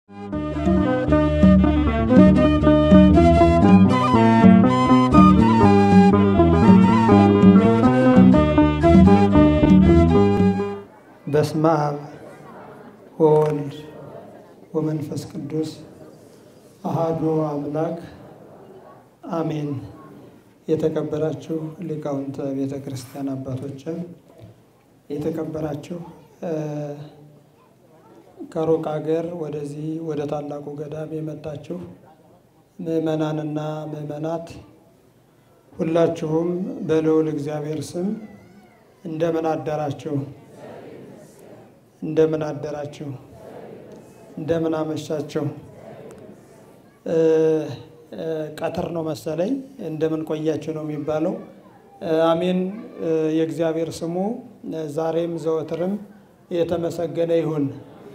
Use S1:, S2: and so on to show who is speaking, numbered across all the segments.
S1: በስመ አብ ወወልድ ወመንፈስ ቅዱስ አሃዱ አምላክ አሜን። የተከበራችሁ ሊቃውንተ ቤተ ክርስቲያን አባቶችም የተከበራችሁ ከሩቅ ሀገር ወደዚህ ወደ ታላቁ ገዳም የመጣችሁ ምዕመናንና ምዕመናት ሁላችሁም በልዑል እግዚአብሔር ስም እንደምን አደራችሁ? እንደምን አደራችሁ? እንደምን አመሻችሁ? ቀትር ነው መሰለኝ። እንደምን ቆያችሁ ነው የሚባለው። አሜን። የእግዚአብሔር ስሙ ዛሬም ዘወትርም የተመሰገነ ይሁን።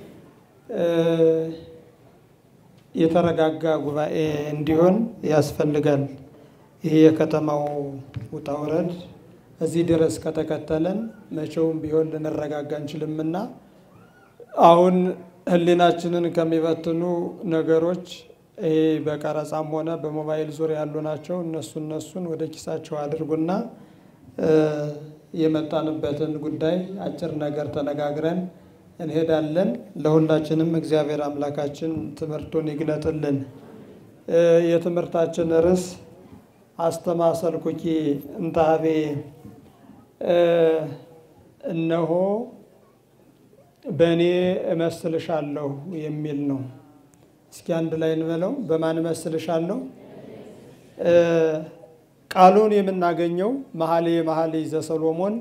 S1: የተረጋጋ ጉባኤ እንዲሆን ያስፈልጋል። ይህ የከተማው ውጣ ውረድ እዚህ ድረስ ከተከተለን መቼውም ቢሆን ልንረጋጋ እንችልምና አሁን ሕሊናችንን ከሚበትኑ ነገሮች ይሄ በቀረጻም ሆነ በሞባይል ዙሪያ ያሉ ናቸው። እነሱ እነሱን ወደ ኪሳቸው አድርጉና የመጣንበትን ጉዳይ አጭር ነገር ተነጋግረን እንሄዳለን። ለሁላችንም እግዚአብሔር አምላካችን ትምህርቱን ይግለጥልን። የትምህርታችን ርዕስ አስተማሰልኩኪ እንታቤ እነሆ በእኔ እመስልሻለሁ የሚል ነው። እስኪ አንድ ላይ እንበለው። በማን እመስልሻለሁ? ቃሉን የምናገኘው መኃልየ መኃልይ ዘሰሎሞን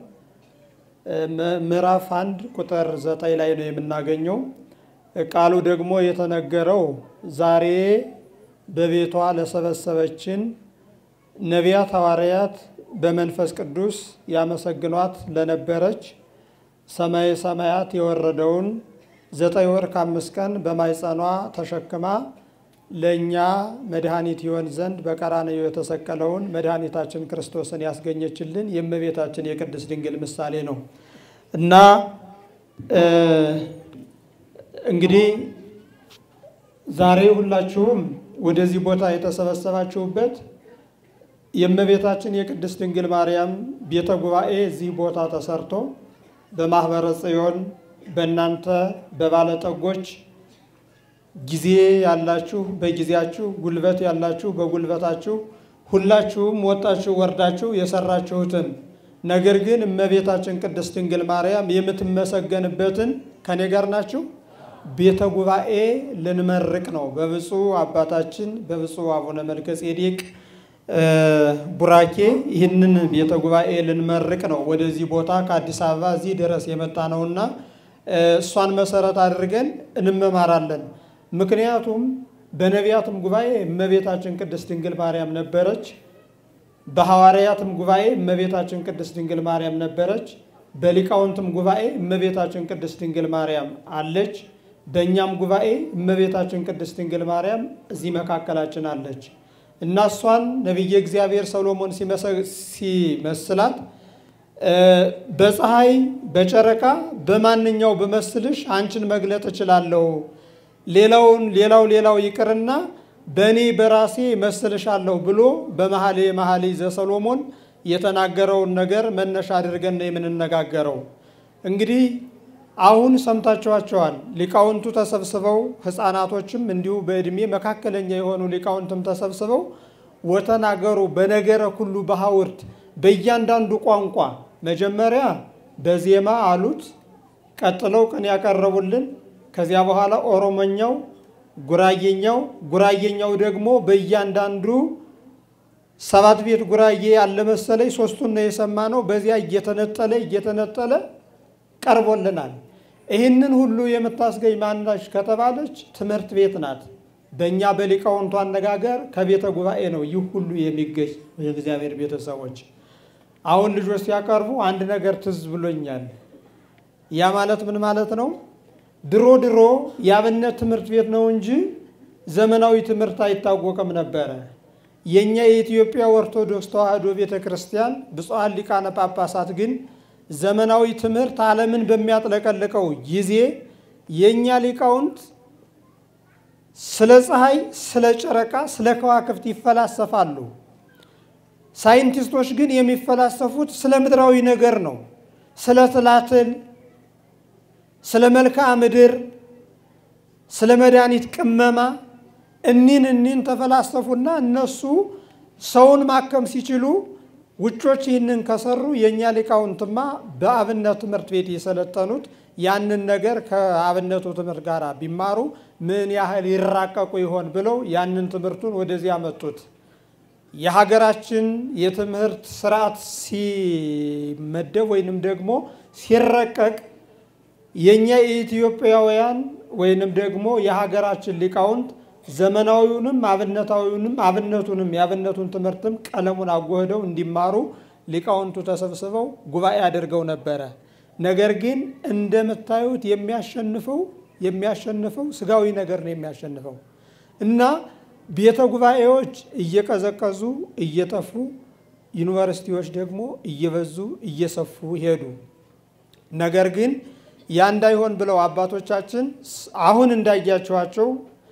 S1: ምዕራፍ አንድ ቁጥር ዘጠኝ ላይ ነው የምናገኘው። ቃሉ ደግሞ የተነገረው ዛሬ በቤቷ ለሰበሰበችን ነቢያት ሐዋርያት በመንፈስ ቅዱስ ያመሰግኗት ለነበረች ሰማየ ሰማያት የወረደውን ዘጠኝ ወር ከአምስት ቀን በማይጸኗ ተሸክማ ለእኛ መድኃኒት ይሆን ዘንድ በቀራንዮ የተሰቀለውን መድኃኒታችን ክርስቶስን ያስገኘችልን የእመቤታችን የቅድስት ድንግል ምሳሌ ነው እና እንግዲህ ዛሬ ሁላችሁም ወደዚህ ቦታ የተሰበሰባችሁበት የእመቤታችን የቅድስት ድንግል ማርያም ቤተ ጉባኤ እዚህ ቦታ ተሰርቶ በማኅበረ ጽዮን በእናንተ በባለጠጎች ጊዜ ያላችሁ በጊዜያችሁ፣ ጉልበት ያላችሁ በጉልበታችሁ ሁላችሁም ወጣችሁ ወርዳችሁ የሰራችሁትን ነገር ግን እመቤታችን ቅድስት ድንግል ማርያም የምትመሰገንበትን ከኔ ጋር ናችሁ ቤተ ጉባኤ ልንመርቅ ነው። በብፁዕ አባታችን በብፁዕ አቡነ መልከ ጼዴቅ ቡራኬ ይህንን ቤተ ጉባኤ ልንመርቅ ነው። ወደዚህ ቦታ ከአዲስ አበባ እዚህ ድረስ የመጣ ነውና እሷን መሰረት አድርገን እንመማራለን። ምክንያቱም በነቢያትም ጉባኤ እመቤታችን ቅድስት ድንግል ማርያም ነበረች። በሐዋርያትም ጉባኤ እመቤታችን ቅድስት ድንግል ማርያም ነበረች። በሊቃውንትም ጉባኤ እመቤታችን ቅድስት ድንግል ማርያም አለች። በእኛም ጉባኤ እመቤታችን ቅድስት ድንግል ማርያም እዚህ መካከላችን አለች እና እሷን ነቢየ እግዚአብሔር ሰሎሞን ሲመስላት በፀሐይ በጨረቃ በማንኛው ብመስልሽ አንቺን መግለጥ እችላለሁ፣ ሌላውን ሌላው ሌላው ይቅርና በእኔ በራሴ መስልሻለሁ ብሎ በመኃልየ መኃልይ ዘሰሎሞን የተናገረውን ነገር መነሻ አድርገን ነው የምንነጋገረው። እንግዲህ አሁን ሰምታችኋቸዋል። ሊቃውንቱ ተሰብስበው ሕፃናቶችም እንዲሁ በዕድሜ መካከለኛ የሆኑ ሊቃውንትም ተሰብስበው ወተናገሩ በነገረ ኩሉ በሐውርት በእያንዳንዱ ቋንቋ መጀመሪያ በዜማ አሉት፣ ቀጥለው ቅኔ ያቀረቡልን፣ ከዚያ በኋላ ኦሮሞኛው፣ ጉራጌኛው ጉራጌኛው ደግሞ በእያንዳንዱ ሰባት ቤት ጉራጌ ያለ መሰለኝ ሶስቱን ነው የሰማነው። በዚያ እየተነጠለ እየተነጠለ ቀርቦልናል። ይህንን ሁሉ የምታስገኝ ማናች ከተባለች ትምህርት ቤት ናት። በእኛ በሊቃውንቱ አነጋገር ከቤተ ጉባኤ ነው ይህ ሁሉ የሚገኝ የእግዚአብሔር ቤተሰቦች። አሁን ልጆች ሲያቀርቡ አንድ ነገር ትዝ ብሎኛል። ያ ማለት ምን ማለት ነው? ድሮ ድሮ የአብነት ትምህርት ቤት ነው እንጂ ዘመናዊ ትምህርት አይታወቅም ነበረ። የእኛ የኢትዮጵያ ኦርቶዶክስ ተዋሕዶ ቤተ ክርስቲያን ብፁዓን ሊቃነ ጳጳሳት ግን ዘመናዊ ትምህርት ዓለምን በሚያጥለቀልቀው ጊዜ የእኛ ሊቃውንት ስለ ፀሐይ፣ ስለ ጨረቃ፣ ስለ ከዋክብት ይፈላሰፋሉ። ሳይንቲስቶች ግን የሚፈላሰፉት ስለ ምድራዊ ነገር ነው። ስለ ትላትል፣ ስለ መልክዓ ምድር፣ ስለ መድኃኒት ቅመማ እኒን እኒን ተፈላሰፉና እነሱ ሰውን ማከም ሲችሉ ውጮች ይህንን ከሰሩ የእኛ ሊቃውንትማ በአብነት ትምህርት ቤት የሰለጠኑት ያንን ነገር ከአብነቱ ትምህርት ጋር ቢማሩ ምን ያህል ይራቀቁ ይሆን ብለው ያንን ትምህርቱን ወደዚህ አመጡት። የሀገራችን የትምህርት ስርዓት ሲመደብ ወይንም ደግሞ ሲረቀቅ የእኛ የኢትዮጵያውያን ወይንም ደግሞ የሀገራችን ሊቃውንት ዘመናዊውንም አብነታዊውንም አብነቱንም የአብነቱን ትምህርትም ቀለሙን አጎህደው እንዲማሩ ሊቃውንቱ ተሰብስበው ጉባኤ አድርገው ነበረ። ነገር ግን እንደምታዩት የሚያሸንፈው የሚያሸንፈው ስጋዊ ነገር ነው የሚያሸንፈው እና ቤተ ጉባኤዎች እየቀዘቀዙ እየጠፉ ዩኒቨርሲቲዎች ደግሞ እየበዙ እየሰፉ ሄዱ። ነገር ግን ያ እንዳይሆን ብለው አባቶቻችን አሁን እንዳያቸዋቸው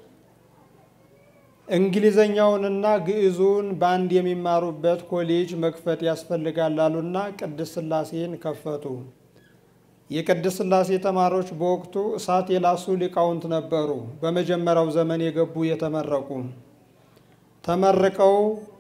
S1: እንግሊዘኛውንና ግዕዙን በአንድ የሚማሩበት ኮሌጅ መክፈት ያስፈልጋል አሉና ቅድስት ሥላሴን ከፈቱ። የቅድስት ሥላሴ ተማሪዎች በወቅቱ እሳት የላሱ ሊቃውንት ነበሩ። በመጀመሪያው ዘመን የገቡ የተመረቁ ተመርቀው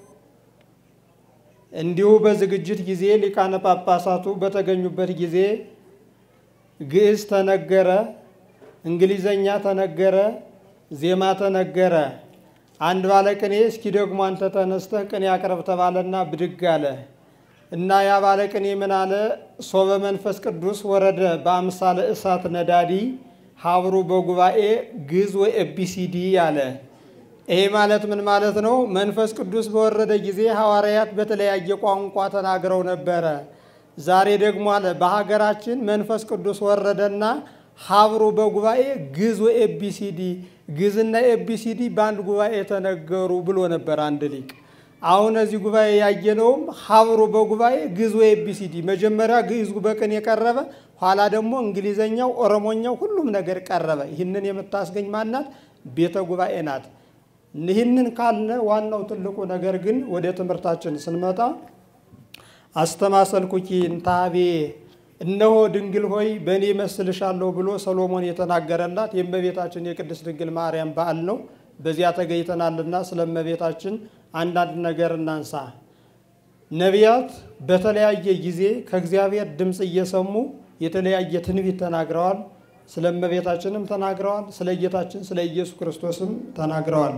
S1: እንዲሁ በዝግጅት ጊዜ ሊቃነ ጳጳሳቱ በተገኙበት ጊዜ ግዕዝ ተነገረ፣ እንግሊዘኛ ተነገረ፣ ዜማ ተነገረ። አንድ ባለቅኔ እስኪ ደግሞ አንተ ተነስተህ ቅኔ አቅርብ ተባለና ብድግ አለ እና ያ ባለቅኔ ምን አለ? ሶበ መንፈስ ቅዱስ ወረደ በአምሳለ እሳት ነዳዲ ሀብሩ በጉባኤ ግዕዝ ወይ ኤቢሲዲ አለ። ይሄ ማለት ምን ማለት ነው? መንፈስ ቅዱስ በወረደ ጊዜ ሐዋርያት በተለያየ ቋንቋ ተናግረው ነበረ። ዛሬ ደግሞ አለ በሀገራችን መንፈስ ቅዱስ ወረደና ሀብሩ በጉባኤ ግዕዝ ወይ ኤቢሲዲ ግዕዝና ኤቢሲዲ በአንድ ጉባኤ ተነገሩ ብሎ ነበር አንድ ሊቅ። አሁን እዚህ ጉባኤ ያየነውም ሀብሩ በጉባኤ ግዕዝ ወይ ኤቢሲዲ፣ መጀመሪያ ግዕዙ በቅኔ የቀረበ ኋላ ደግሞ እንግሊዘኛው፣ ኦሮሞኛው ሁሉም ነገር ቀረበ። ይህንን የምታስገኝ ማናት? ቤተ ጉባኤ ናት። ይህንን ካልነ ዋናው ትልቁ ነገር ግን ወደ ትምህርታችን ስንመጣ አስተማሰልኩኪ እንታቤ እነሆ ድንግል ሆይ በእኔ መስልሻለሁ ብሎ ሰሎሞን የተናገረላት የእመቤታችን የቅድስት ድንግል ማርያም በዓል ነው። በዚያ ተገኝተናልና ስለ እመቤታችን አንዳንድ ነገር እናንሳ። ነቢያት በተለያየ ጊዜ ከእግዚአብሔር ድምፅ እየሰሙ የተለያየ ትንቢት ተናግረዋል። ስለ እመቤታችንም ተናግረዋል። ስለ ጌታችን ስለ ኢየሱስ ክርስቶስም ተናግረዋል።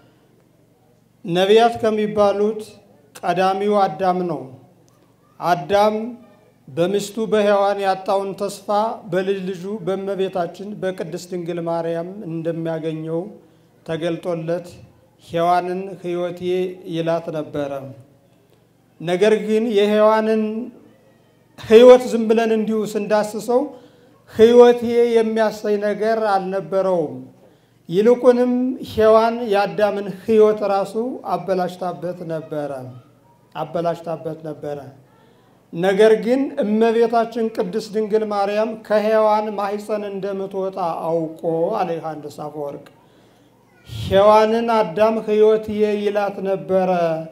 S1: ነቢያት ከሚባሉት ቀዳሚው አዳም ነው። አዳም በሚስቱ በሔዋን ያጣውን ተስፋ በልጅ ልጁ በእመቤታችን በቅድስት ድንግል ማርያም እንደሚያገኘው ተገልጦለት ሔዋንን ሕይወቴ ይላት ነበረ። ነገር ግን የሔዋንን ሕይወት ዝም ብለን እንዲሁ ስንዳስሰው ሕይወቴ የሚያሳይ ነገር አልነበረውም። ይልቁንም ሔዋን የአዳምን ሕይወት ራሱ አበላሽታበት ነበረ አበላሽታበት ነበረ። ነገር ግን እመቤታችን ቅድስት ድንግል ማርያም ከሔዋን ማኅፀን እንደምትወጣ አውቆ አለ ዮሐንስ አፈወርቅ ሔዋንን አዳም ሕይወትዬ ይላት ነበረ።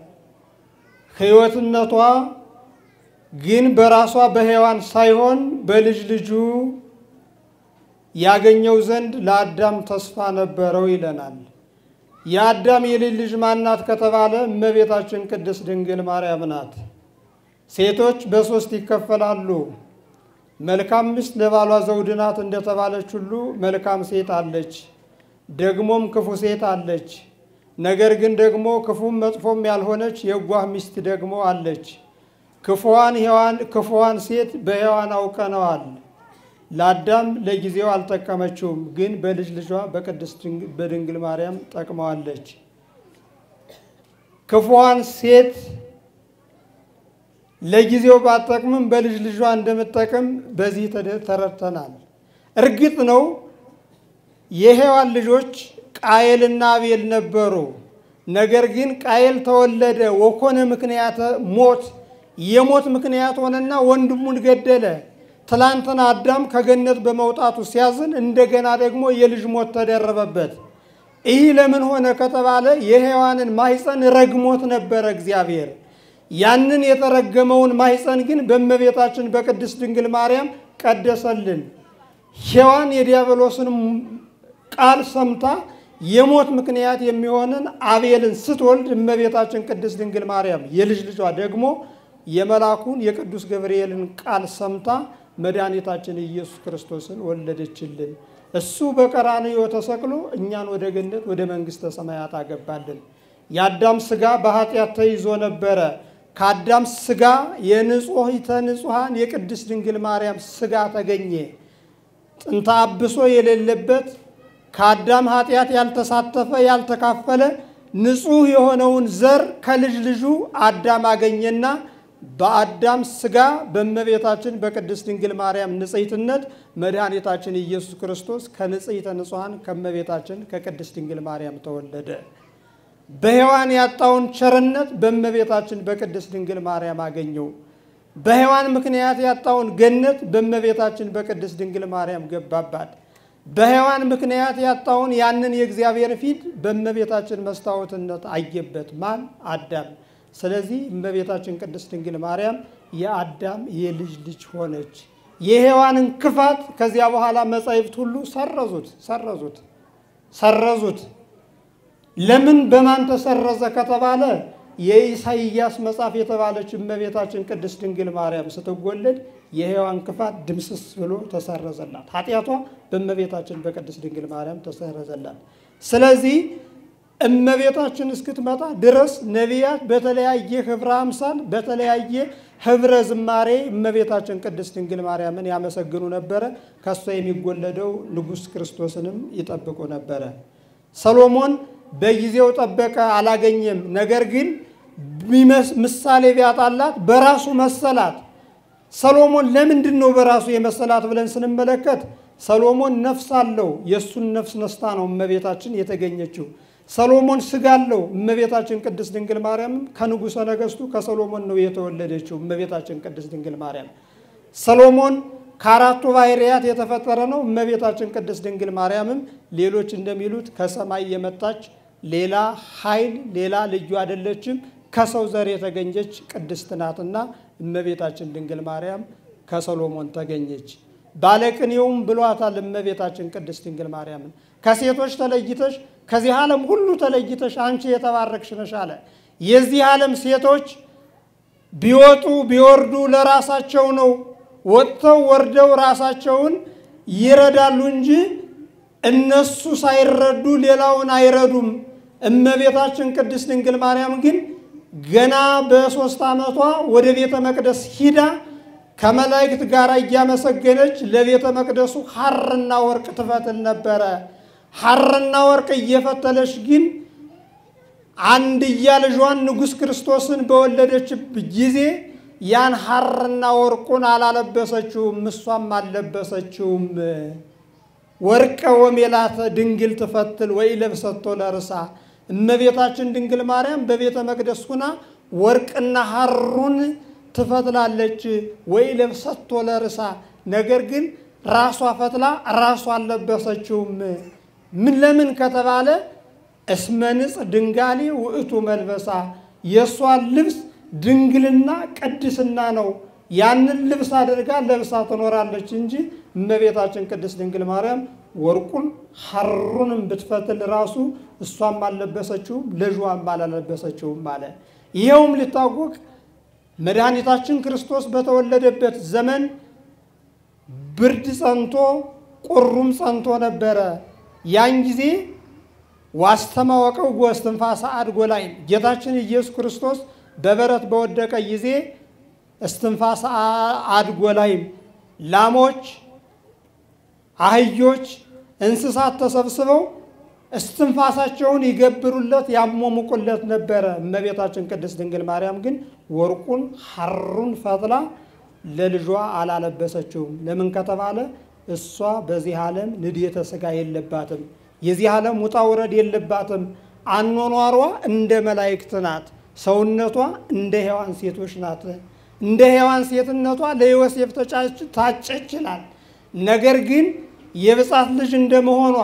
S1: ሕይወትነቷ ግን በራሷ በሔዋን ሳይሆን በልጅ ልጁ ያገኘው ዘንድ ለአዳም ተስፋ ነበረው ይለናል። የአዳም የልጅ ልጅ ማናት ከተባለ እመቤታችን ቅድስት ድንግል ማርያም ናት። ሴቶች በሶስት ይከፈላሉ። መልካም ሚስት ለባሏ ዘውድ ናት እንደተባለች ሁሉ መልካም ሴት አለች፣ ደግሞም ክፉ ሴት አለች። ነገር ግን ደግሞ ክፉም መጥፎም ያልሆነች የዋህ ሚስት ደግሞ አለች። ክፉዋን ሔዋን ክፉዋን ሴት በሔዋን አውቀነዋል። ለአዳም ለጊዜው አልጠቀመችውም፣ ግን በልጅ ልጇ በቅድስት በድንግል ማርያም ጠቅመዋለች። ክፉዋን ሴት ለጊዜው ባጠቅምም በልጅ ልጇ እንደምጠቅም በዚህ ተረድተናል። እርግጥ ነው የሔዋን ልጆች ቃየልና አቤል ነበሩ። ነገር ግን ቃየል ተወለደ ወኮነ ምክንያተ ሞት የሞት ምክንያት ሆነና ወንድሙን ገደለ። ትላንትና አዳም ከገነት በመውጣቱ ሲያዝን እንደገና ደግሞ የልጅ ሞት ተደረበበት። ይህ ለምን ሆነ ከተባለ የሔዋንን ማኅፀን ረግሞት ነበረ እግዚአብሔር። ያንን የተረገመውን ማኅፀን ግን በእመቤታችን በቅድስት ድንግል ማርያም ቀደሰልን። ሔዋን የዲያብሎስን ቃል ሰምታ የሞት ምክንያት የሚሆንን አቤልን ስትወልድ እመቤታችን ቅድስት ድንግል ማርያም የልጅ ልጇ ደግሞ የመልአኩን የቅዱስ ገብርኤልን ቃል ሰምታ መድኃኒታችን ኢየሱስ ክርስቶስን ወለደችልን። እሱ በቀራንዮ ተሰቅሎ እኛን ወደ ገነት ወደ መንግሥተ ሰማያት አገባልን። የአዳም ሥጋ በኃጢአት ተይዞ ነበረ። ከአዳም ሥጋ የንጹሕተ ንጹሐን የቅድስት ድንግል ማርያም ሥጋ ተገኘ። ጥንተ አብሶ የሌለበት ከአዳም ኃጢአት ያልተሳተፈ ያልተካፈለ ንጹሕ የሆነውን ዘር ከልጅ ልጁ አዳም አገኘና በአዳም ሥጋ በእመቤታችን በቅድስት ድንግል ማርያም ንጽሕትነት መድኃኒታችን ኢየሱስ ክርስቶስ ከንጽሕተ ንጹሐን ከእመቤታችን ከቅድስት ድንግል ማርያም ተወለደ። በሔዋን ያጣውን ቸርነት በእመቤታችን በቅድስት ድንግል ማርያም አገኘው። በሔዋን ምክንያት ያጣውን ገነት በእመቤታችን በቅድስት ድንግል ማርያም ገባባት። በሔዋን ምክንያት ያጣውን ያንን የእግዚአብሔር ፊት በእመቤታችን መስታወትነት አየበት። ማን? አዳም። ስለዚህ እመቤታችን ቅድስት ድንግል ማርያም የአዳም የልጅ ልጅ ሆነች። የሔዋንን ክፋት ከዚያ በኋላ መጻሕፍት ሁሉ ሰረዙት ሰረዙት ሰረዙት። ለምን በማን ተሰረዘ ከተባለ የኢሳይያስ መጽሐፍ የተባለች እመቤታችን ቅድስት ድንግል ማርያም ስትወለድ የሔዋን ክፋት ድምስስ ብሎ ተሰረዘላት። ኃጢአቷ በእመቤታችን በቅድስት ድንግል ማርያም ተሰረዘላት። ስለዚህ እመቤታችን እስክትመጣ ድረስ ነቢያት በተለያየ ህብረ አምሳል በተለያየ ህብረ ዝማሬ እመቤታችን ቅድስት ድንግል ማርያምን ያመሰግኑ ነበረ። ከሷ የሚወለደው ንጉሥ ክርስቶስንም ይጠብቁ ነበረ። ሰሎሞን በጊዜው ጠበቀ፣ አላገኘም። ነገር ግን ምሳሌ ቢያጣላት በራሱ መሰላት። ሰሎሞን ለምንድን ነው በራሱ የመሰላት ብለን ስንመለከት ሰሎሞን ነፍስ አለው። የእሱን ነፍስ ነስታ ነው እመቤታችን የተገኘችው። ሰሎሞን ስጋ አለው። እመቤታችን ቅድስት ድንግል ማርያምም ከንጉሠ ነገሥቱ ከሰሎሞን ነው የተወለደችው። እመቤታችን ቅድስት ድንግል ማርያም ሰሎሞን ከአራቱ ባህርያት የተፈጠረ ነው። እመቤታችን ቅድስት ድንግል ማርያምም ሌሎች እንደሚሉት ከሰማይ የመጣች ሌላ ኃይል ሌላ ልዩ አይደለችም። ከሰው ዘር የተገኘች ቅድስት ናትና እመቤታችን ድንግል ማርያም ከሰሎሞን ተገኘች። ባለቅኔውም ብሏታል እመቤታችን ቅድስት ድንግል ማርያምን ከሴቶች ተለይተሽ ከዚህ ዓለም ሁሉ ተለይተሽ አንቺ የተባረክሽ ነሽ አለ። የዚህ ዓለም ሴቶች ቢወጡ ቢወርዱ ለራሳቸው ነው። ወጥተው ወርደው ራሳቸውን ይረዳሉ እንጂ እነሱ ሳይረዱ ሌላውን አይረዱም። እመቤታችን ቅድስት ድንግል ማርያም ግን ገና በሦስት ዓመቷ ወደ ቤተ መቅደስ ሂዳ ከመላእክት ጋር እያመሰገነች ለቤተ መቅደሱ ሐርና ወርቅ ትፈትል ነበረ። ሐርና ወርቅ እየፈተለች ግን አንድያ ልጇን ንጉሥ ክርስቶስን በወለደች ጊዜ ያን ሐርና ወርቁን አላለበሰችውም፣ እሷም አልለበሰችውም። ወርቀ ወሜላተ ድንግል ትፈትል ወይ ለብሰቶ ለርሳ እመቤታችን ድንግል ማርያም በቤተ መቅደስ ሁና ወርቅና ሐሩን ትፈትላለች ወይ ለብሰቶ ለርሳ። ነገር ግን ራሷ ፈትላ ራሷ አልለበሰችውም። ምን ለምን ከተባለ እስመ ንጽሕ ድንጋሌ ውእቱ መልበሳ የእሷን ልብስ ድንግልና ቅድስና ነው። ያንን ልብስ አድርጋ ለብሳ ትኖራለች እንጂ እመቤታችን ቅድስት ድንግል ማርያም ወርቁን ሐሩንም ብትፈትል ራሱ እሷም አልለበሰችውም፣ ልጇም አላለበሰችውም አለ። ይኸውም ሊታወቅ መድኃኒታችን ክርስቶስ በተወለደበት ዘመን ብርድ ጸንቶ ቁሩም ጸንቶ ነበረ። ያን ጊዜ ዋስተማወቀው ጎስትንፋሰ አድጎ ላይ ጌታችን ኢየሱስ ክርስቶስ በበረት በወደቀ ጊዜ እስትንፋሰ አድጎ ላይም ላሞች፣ አህዮች፣ እንስሳት ተሰብስበው እስትንፋሳቸውን ይገብሩለት ያሞሙቁለት ነበረ። እመቤታችን ቅድስት ድንግል ማርያም ግን ወርቁን ሐሩን ፈትላ ለልጇ አላለበሰችውም። ለምን ከተባለ እሷ በዚህ ዓለም ንድየተ ሥጋ የለባትም። የዚህ ዓለም ውጣ ውረድ የለባትም። አኗኗሯ እንደ መላእክት ናት። ሰውነቷ እንደ ሔዋን ሴቶች ናት። እንደ ሔዋን ሴትነቷ ለዮሴፍ ታጨ ይችላል። ነገር ግን የብጻት ልጅ እንደመሆኗ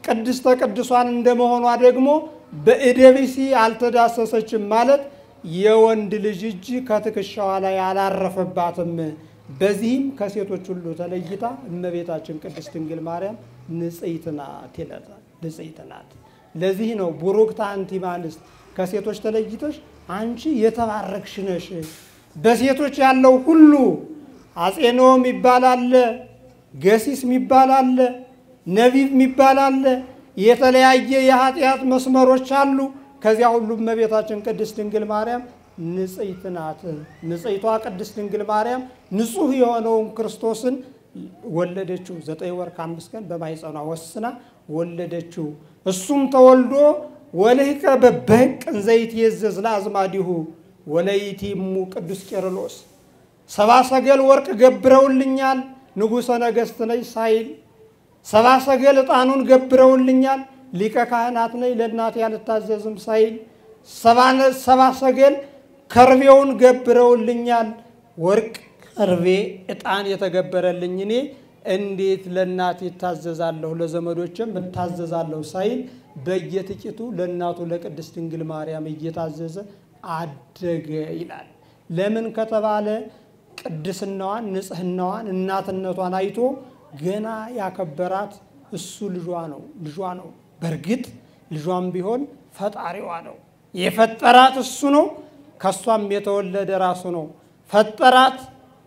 S1: ቅድስተ ቅዱሳን እንደመሆኗ ደግሞ በእደ ብእሲ አልተዳሰሰችም ማለት የወንድ ልጅ እጅ ከትከሻዋ ላይ አላረፈባትም። በዚህም ከሴቶች ሁሉ ተለይታ እመቤታችን ቅድስት ድንግል ማርያም ንጽሕት ናት ይላታል። ንጽሕት ናት። ለዚህ ነው ቡሩክት አንቲ እምአንስት ከሴቶች ተለይተሽ አንቺ የተባረክሽ ነሽ። በሴቶች ያለው ሁሉ አጼኖም ይባላል፣ ገሲስ የሚባል አለ፣ ነቢብ የሚባል አለ። የተለያየ የኃጢአት መስመሮች አሉ። ከዚያ ሁሉ እመቤታችን ቅድስት ድንግል ማርያም ንጽሕት ናት። ንጽሕቷ ቅድስት ድንግል ማርያም ንጹሕ የሆነውን ክርስቶስን ወለደችው። ዘጠኝ ወር ከአምስት ቀን በማኅፀኗ ወስና ወለደችው። እሱም ተወልዶ ወልህቀ በበሕቅ እንዘይት የዘዝ ለአዝማዲሁ ወለይቲሙ ቅዱስ ቄርሎስ ሰባ ሰገል ወርቅ ገብረውልኛል ንጉሠ ነገሥት ነኝ ሳይል ሰባ ሰገል ዕጣኑን ገብረውልኛል ሊቀ ካህናት ነኝ ለእናቴ አልታዘዝም ሳይል ሰባ ሰገል ከርቤውን ገብረውልኛል ወርቅ ከርቤ ዕጣን የተገበረልኝ እኔ እንዴት ለእናቴ እታዘዛለሁ ለዘመዶችም እታዘዛለሁ ሳይል በየጥቂቱ ለእናቱ ለቅድስት ድንግል ማርያም እየታዘዘ አደገ ይላል። ለምን ከተባለ ቅድስናዋን፣ ንጽህናዋን፣ እናትነቷን አይቶ ገና ያከበራት እሱ ልጇ ነው ልጇ ነው። በእርግጥ ልጇም ቢሆን ፈጣሪዋ ነው። የፈጠራት እሱ ነው። ከእሷም የተወለደ ራሱ ነው። ፈጠራት፣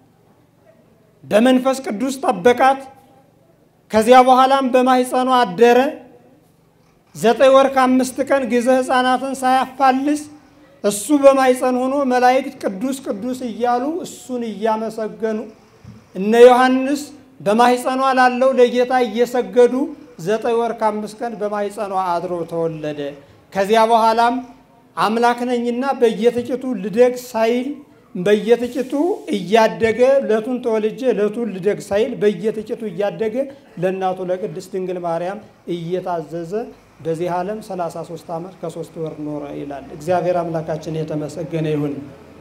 S1: በመንፈስ ቅዱስ ጠበቃት። ከዚያ በኋላም በማኅፀኗ አደረ። ዘጠኝ ወር ከአምስት ቀን ጊዜ ሕፃናትን ሳያፋልስ እሱ በማኅፀን ሆኖ መላእክት ቅዱስ ቅዱስ እያሉ እሱን እያመሰገኑ እነ ዮሐንስ በማኅፀኗ ላለው ለጌታ እየሰገዱ ዘጠኝ ወር ከአምስት ቀን በማኅፀኗ አድሮ ተወለደ። ከዚያ በኋላም አምላክ ነኝና በየጥቂቱ ልደግ ሳይል በየጥቂቱ እያደገ ዕለቱን ተወልጄ ዕለቱን ልደግ ሳይል በየጥቂቱ እያደገ ለእናቱ ለቅድስት ድንግል ማርያም እየታዘዘ በዚህ ዓለም 33 ዓመት ከሶስት ወር ኖረ ይላል። እግዚአብሔር አምላካችን የተመሰገነ ይሁን።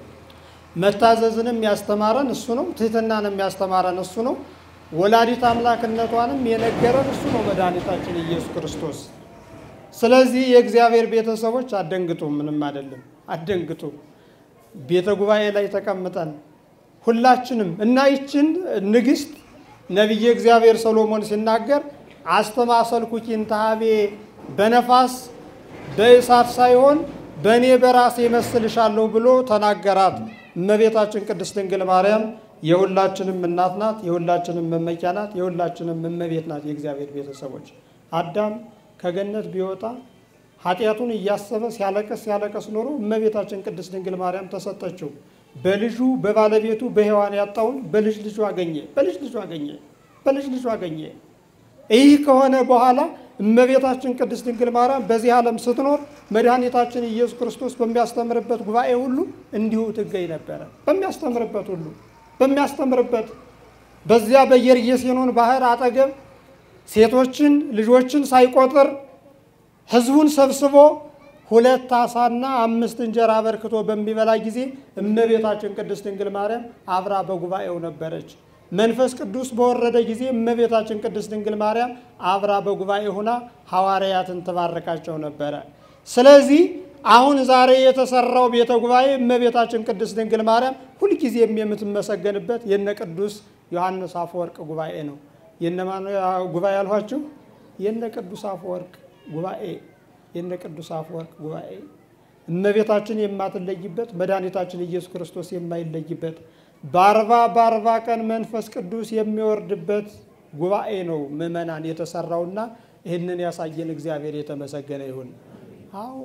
S1: መታዘዝንም ያስተማረን እሱ ነው። ትህትናንም ያስተማረን እሱ ነው። ወላዲት አምላክነቷንም የነገረን እሱ ነው፣ መድኃኒታችን ኢየሱስ ክርስቶስ። ስለዚህ የእግዚአብሔር ቤተሰቦች አደንግጡ፣ ምንም አይደለም፣ አደንግጡ። ቤተ ጉባኤ ላይ ተቀምጠን ሁላችንም እና ይችን ንግሥት ነቢየ እግዚአብሔር ሰሎሞን ሲናገር አስተማሰልኩ ኪንታቤ በነፋስ በእሳት ሳይሆን በእኔ በራሴ መስልሻለሁ ብሎ ተናገራት። እመቤታችን ቅድስት ድንግል ማርያም የሁላችንም እናት ናት፣ የሁላችንም መመኪያ ናት፣ የሁላችንም እመቤት ናት። የእግዚአብሔር ቤተሰቦች አዳም ከገነት ቢወጣ ኃጢአቱን እያሰበ ሲያለቀስ ሲያለቀስ ኖሮ እመቤታችን ቅድስት ድንግል ማርያም ተሰጠችው። በልጁ በባለቤቱ በሔዋን ያጣውን በልጅ ልጁ አገኘ፣ በልጅ ልጁ አገኘ፣ በልጅ ልጁ አገኘ። ይህ ከሆነ በኋላ እመቤታችን ቅድስት ድንግል ማርያም በዚህ ዓለም ስትኖር መድኃኒታችን ኢየሱስ ክርስቶስ በሚያስተምርበት ጉባኤ ሁሉ እንዲሁ ትገኝ ነበረ። በሚያስተምርበት ሁሉ በሚያስተምርበት በዚያ በየርጌሴኖን ባህር አጠገብ ሴቶችን ልጆችን ሳይቆጥር ሕዝቡን ሰብስቦ ሁለት ዓሣና አምስት እንጀራ አበርክቶ በሚበላ ጊዜ እመቤታችን ቅድስት ድንግል ማርያም አብራ በጉባኤው ነበረች። መንፈስ ቅዱስ በወረደ ጊዜ እመቤታችን ቅድስት ድንግል ማርያም አብራ በጉባኤ ሆና ሐዋርያትን ትባርካቸው ነበረ። ስለዚህ አሁን ዛሬ የተሰራው ቤተ ጉባኤ እመቤታችን ቅድስት ድንግል ማርያም ሁልጊዜም የምትመሰገንበት የነ ቅዱስ ዮሐንስ አፈወርቅ ጉባኤ ነው። የነማን ጉባኤ አልኋችሁ? የነ ቅዱስ አፈወርቅ ጉባኤ የነ ቅዱስ አፈወርቅ ጉባኤ እመቤታችን የማትለይበት መድኃኒታችን ኢየሱስ ክርስቶስ የማይለይበት በአርባ በአርባ ቀን መንፈስ ቅዱስ የሚወርድበት ጉባኤ ነው ምእመናን የተሰራውና ይህንን ያሳየን እግዚአብሔር የተመሰገነ ይሁን። አዎ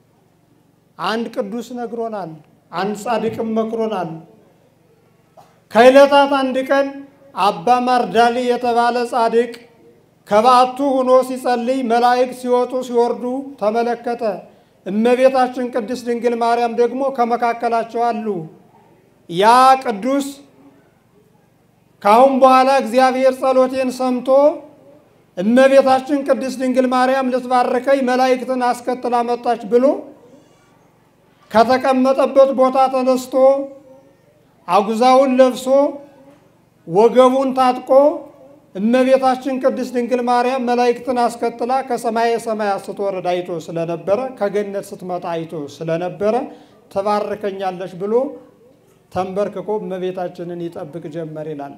S1: አንድ ቅዱስ ነግሮናል፣ አንድ ጻድቅም መክሮናል። ከዕለታት አንድ ቀን አባ ማርዳሊ የተባለ ጻድቅ ከበዓቱ ሆኖ ሲጸልይ መላእክት ሲወጡ ሲወርዱ ተመለከተ። እመቤታችን ቅድስት ድንግል ማርያም ደግሞ ከመካከላቸው አሉ። ያ ቅዱስ ካሁን በኋላ እግዚአብሔር ጸሎቴን ሰምቶ እመቤታችን ቅድስት ድንግል ማርያም ልትባርከኝ መላእክትን አስከትላ መጣች ብሎ ከተቀመጠበት ቦታ ተነስቶ አጉዛውን ለብሶ ወገቡን ታጥቆ እመቤታችን ቅድስት ድንግል ማርያም መላእክትን አስከትላ ከሰማየ ሰማያት ስትወርድ አይቶ ስለነበረ ከገነት ስትመጣ አይቶ ስለነበረ ተባርከኛለች ብሎ ተንበርክኮ እመቤታችንን ይጠብቅ ጀመር ይላል።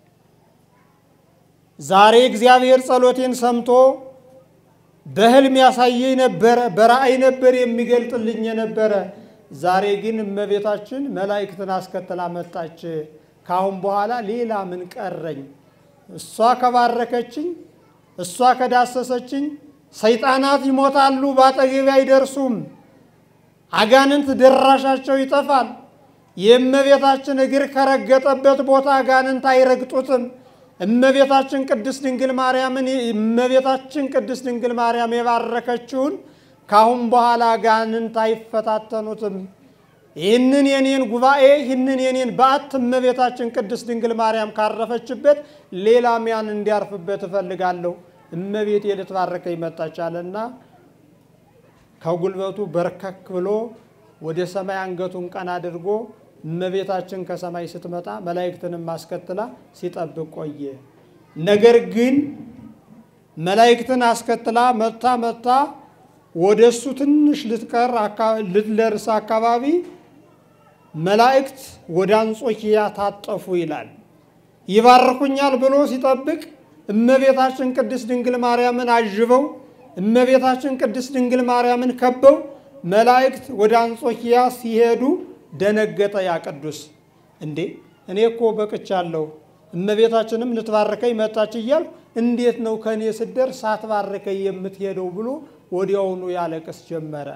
S1: ዛሬ እግዚአብሔር ጸሎቴን ሰምቶ በሕልም ያሳየኝ ነበረ፣ በራእይ ነበር የሚገልጥልኝ የነበረ። ዛሬ ግን እመቤታችን መላእክትን አስከትላ መጣች። ካሁን በኋላ ሌላ ምን ቀረኝ? እሷ ከባረከችኝ፣ እሷ ከዳሰሰችኝ፣ ሰይጣናት ይሞታሉ፣ በአጠገቤ አይደርሱም። አጋንንት ድራሻቸው ይጠፋል። የእመቤታችን እግር ከረገጠበት ቦታ አጋንንት አይረግጡትም። እመቤታችን ቅድስት ድንግል ማርያምን እመቤታችን ቅድስት ድንግል ማርያም የባረከችውን ካሁን በኋላ አጋንንት አይፈታተኑትም። ይህንን የኔን ጉባኤ ይህንን የኔን በዓት እመቤታችን ቅድስት ድንግል ማርያም ካረፈችበት ሌላም ያን እንዲያርፍበት እፈልጋለሁ። እመቤቴ ልትባረከኝ መጣች አለና ከጉልበቱ በርከክ ብሎ ወደ ሰማይ አንገቱን ቀና አድርጎ እመቤታችን ከሰማይ ስትመጣ መላእክትንም አስከትላ ሲጠብቅ ቆየ። ነገር ግን መላእክትን አስከትላ መታ መታ ወደ እሱ ትንሽ ልትቀር ልትደርስ አካባቢ መላእክት ወደ አንጾኪያ ታጠፉ ይላል። ይባርኩኛል ብሎ ሲጠብቅ እመቤታችን ቅድስት ድንግል ማርያምን አጅበው እመቤታችን ቅድስት ድንግል ማርያምን ከበው መላእክት ወደ አንጾኪያ ሲሄዱ ደነገጠ። ያ ቅዱስ እንዴ እኔ እኮ በቅቻለሁ፣ እመቤታችንም ልትባርከኝ መጣች እያልሁ እንዴት ነው ከእኔ ስደርስ ሳትባርከኝ የምትሄደው ብሎ ወዲያውኑ ያለቅስ ጀመረ።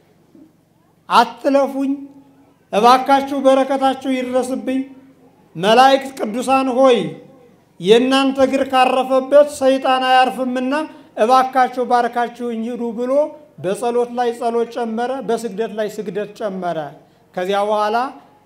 S1: አትለፉኝ እባካችሁ፣ በረከታችሁ ይድረስብኝ። መላእክት ቅዱሳን ሆይ የእናንተ እግር ካረፈበት ሰይጣን አያርፍምና እባካችሁ ባርካችሁኝ ሂዱ ብሎ በጸሎት ላይ ጸሎት ጨመረ፣ በስግደት ላይ ስግደት ጨመረ። ከዚያ በኋላ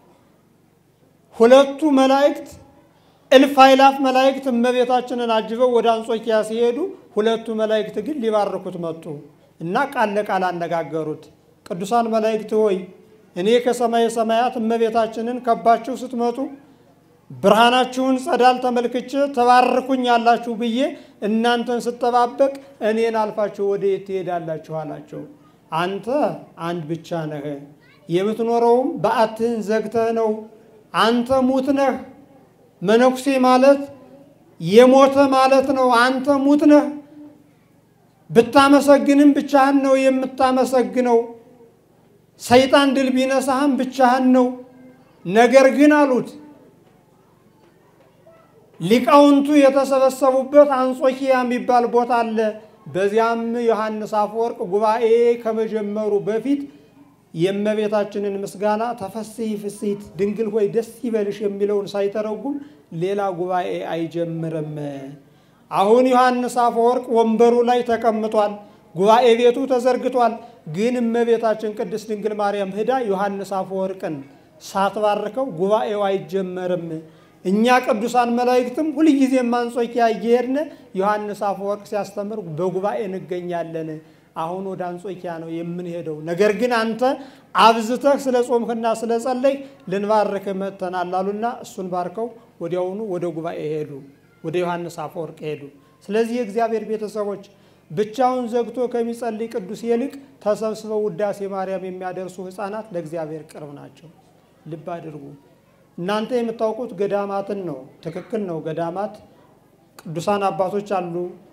S1: ሁለቱ መላእክት እልፍ አእላፍ መላእክት እመቤታችንን አጅበው ወደ አንጾኪያ ሲሄዱ ሁለቱ መላእክት ግን ሊባርኩት መጡ እና ቃል ለቃል አነጋገሩት። ቅዱሳን መላእክት ሆይ እኔ ከሰማየ ሰማያት እመቤታችንን ከባችሁ ስትመጡ ብርሃናችሁን ጸዳል ተመልክቼ ተባርኩኝ ያላችሁ ብዬ እናንተን ስጠባበቅ እኔን አልፋችሁ ወደ የት ትሄዳላችሁ? አላቸው። አንተ አንድ ብቻ ነህ፣ የምትኖረውም በዓትህን ዘግተህ ነው። አንተ ሙት ነህ። መነኩሴ ማለት የሞተ ማለት ነው። አንተ ሙት ነህ። ብታመሰግንም ብቻህን ነው የምታመሰግነው። ሰይጣን ድል ቢነሳህም ብቻህን ነው። ነገር ግን አሉት ሊቃውንቱ የተሰበሰቡበት አንጾኪያ የሚባል ቦታ አለ። በዚያም ዮሐንስ አፈወርቅ ጉባኤ ከመጀመሩ በፊት የእመቤታችንን ምስጋና ተፈስሒ ፍስሕት ድንግል ሆይ ደስ ይበልሽ የሚለውን ሳይተረጉም ሌላ ጉባኤ አይጀምርም። አሁን ዮሐንስ አፈወርቅ ወንበሩ ላይ ተቀምጧል። ጉባኤ ቤቱ ተዘርግቷል። ግን እመቤታችን ቅድስት ድንግል ማርያም ሂዳ ዮሐንስ አፈወርቅን ሳትባርከው ጉባኤው አይጀመርም። እኛ ቅዱሳን መላእክትም ሁልጊዜም አንጾኪያ እየሄድን ዮሐንስ አፈወርቅ ሲያስተምር በጉባኤ እንገኛለን። አሁን ወደ አንጾኪያ ነው የምንሄደው። ነገር ግን አንተ አብዝተህ ስለ ጾምክና ስለ ጸለይ ልንባርክህ መጥተናል አሉና እሱን ባርከው ወዲያውኑ ወደ ጉባኤ ሄዱ፣ ወደ ዮሐንስ አፈወርቅ ሄዱ። ስለዚህ የእግዚአብሔር ቤተሰቦች ብቻውን ዘግቶ ከሚጸልይ ቅዱስ ይልቅ ተሰብስበው ውዳሴ ማርያም የሚያደርሱ ሕፃናት ለእግዚአብሔር ቅርብ ናቸው። ልብ አድርጉ። እናንተ የምታውቁት ገዳማትን ነው። ትክክል ነው። ገዳማት ቅዱሳን አባቶች አሉ።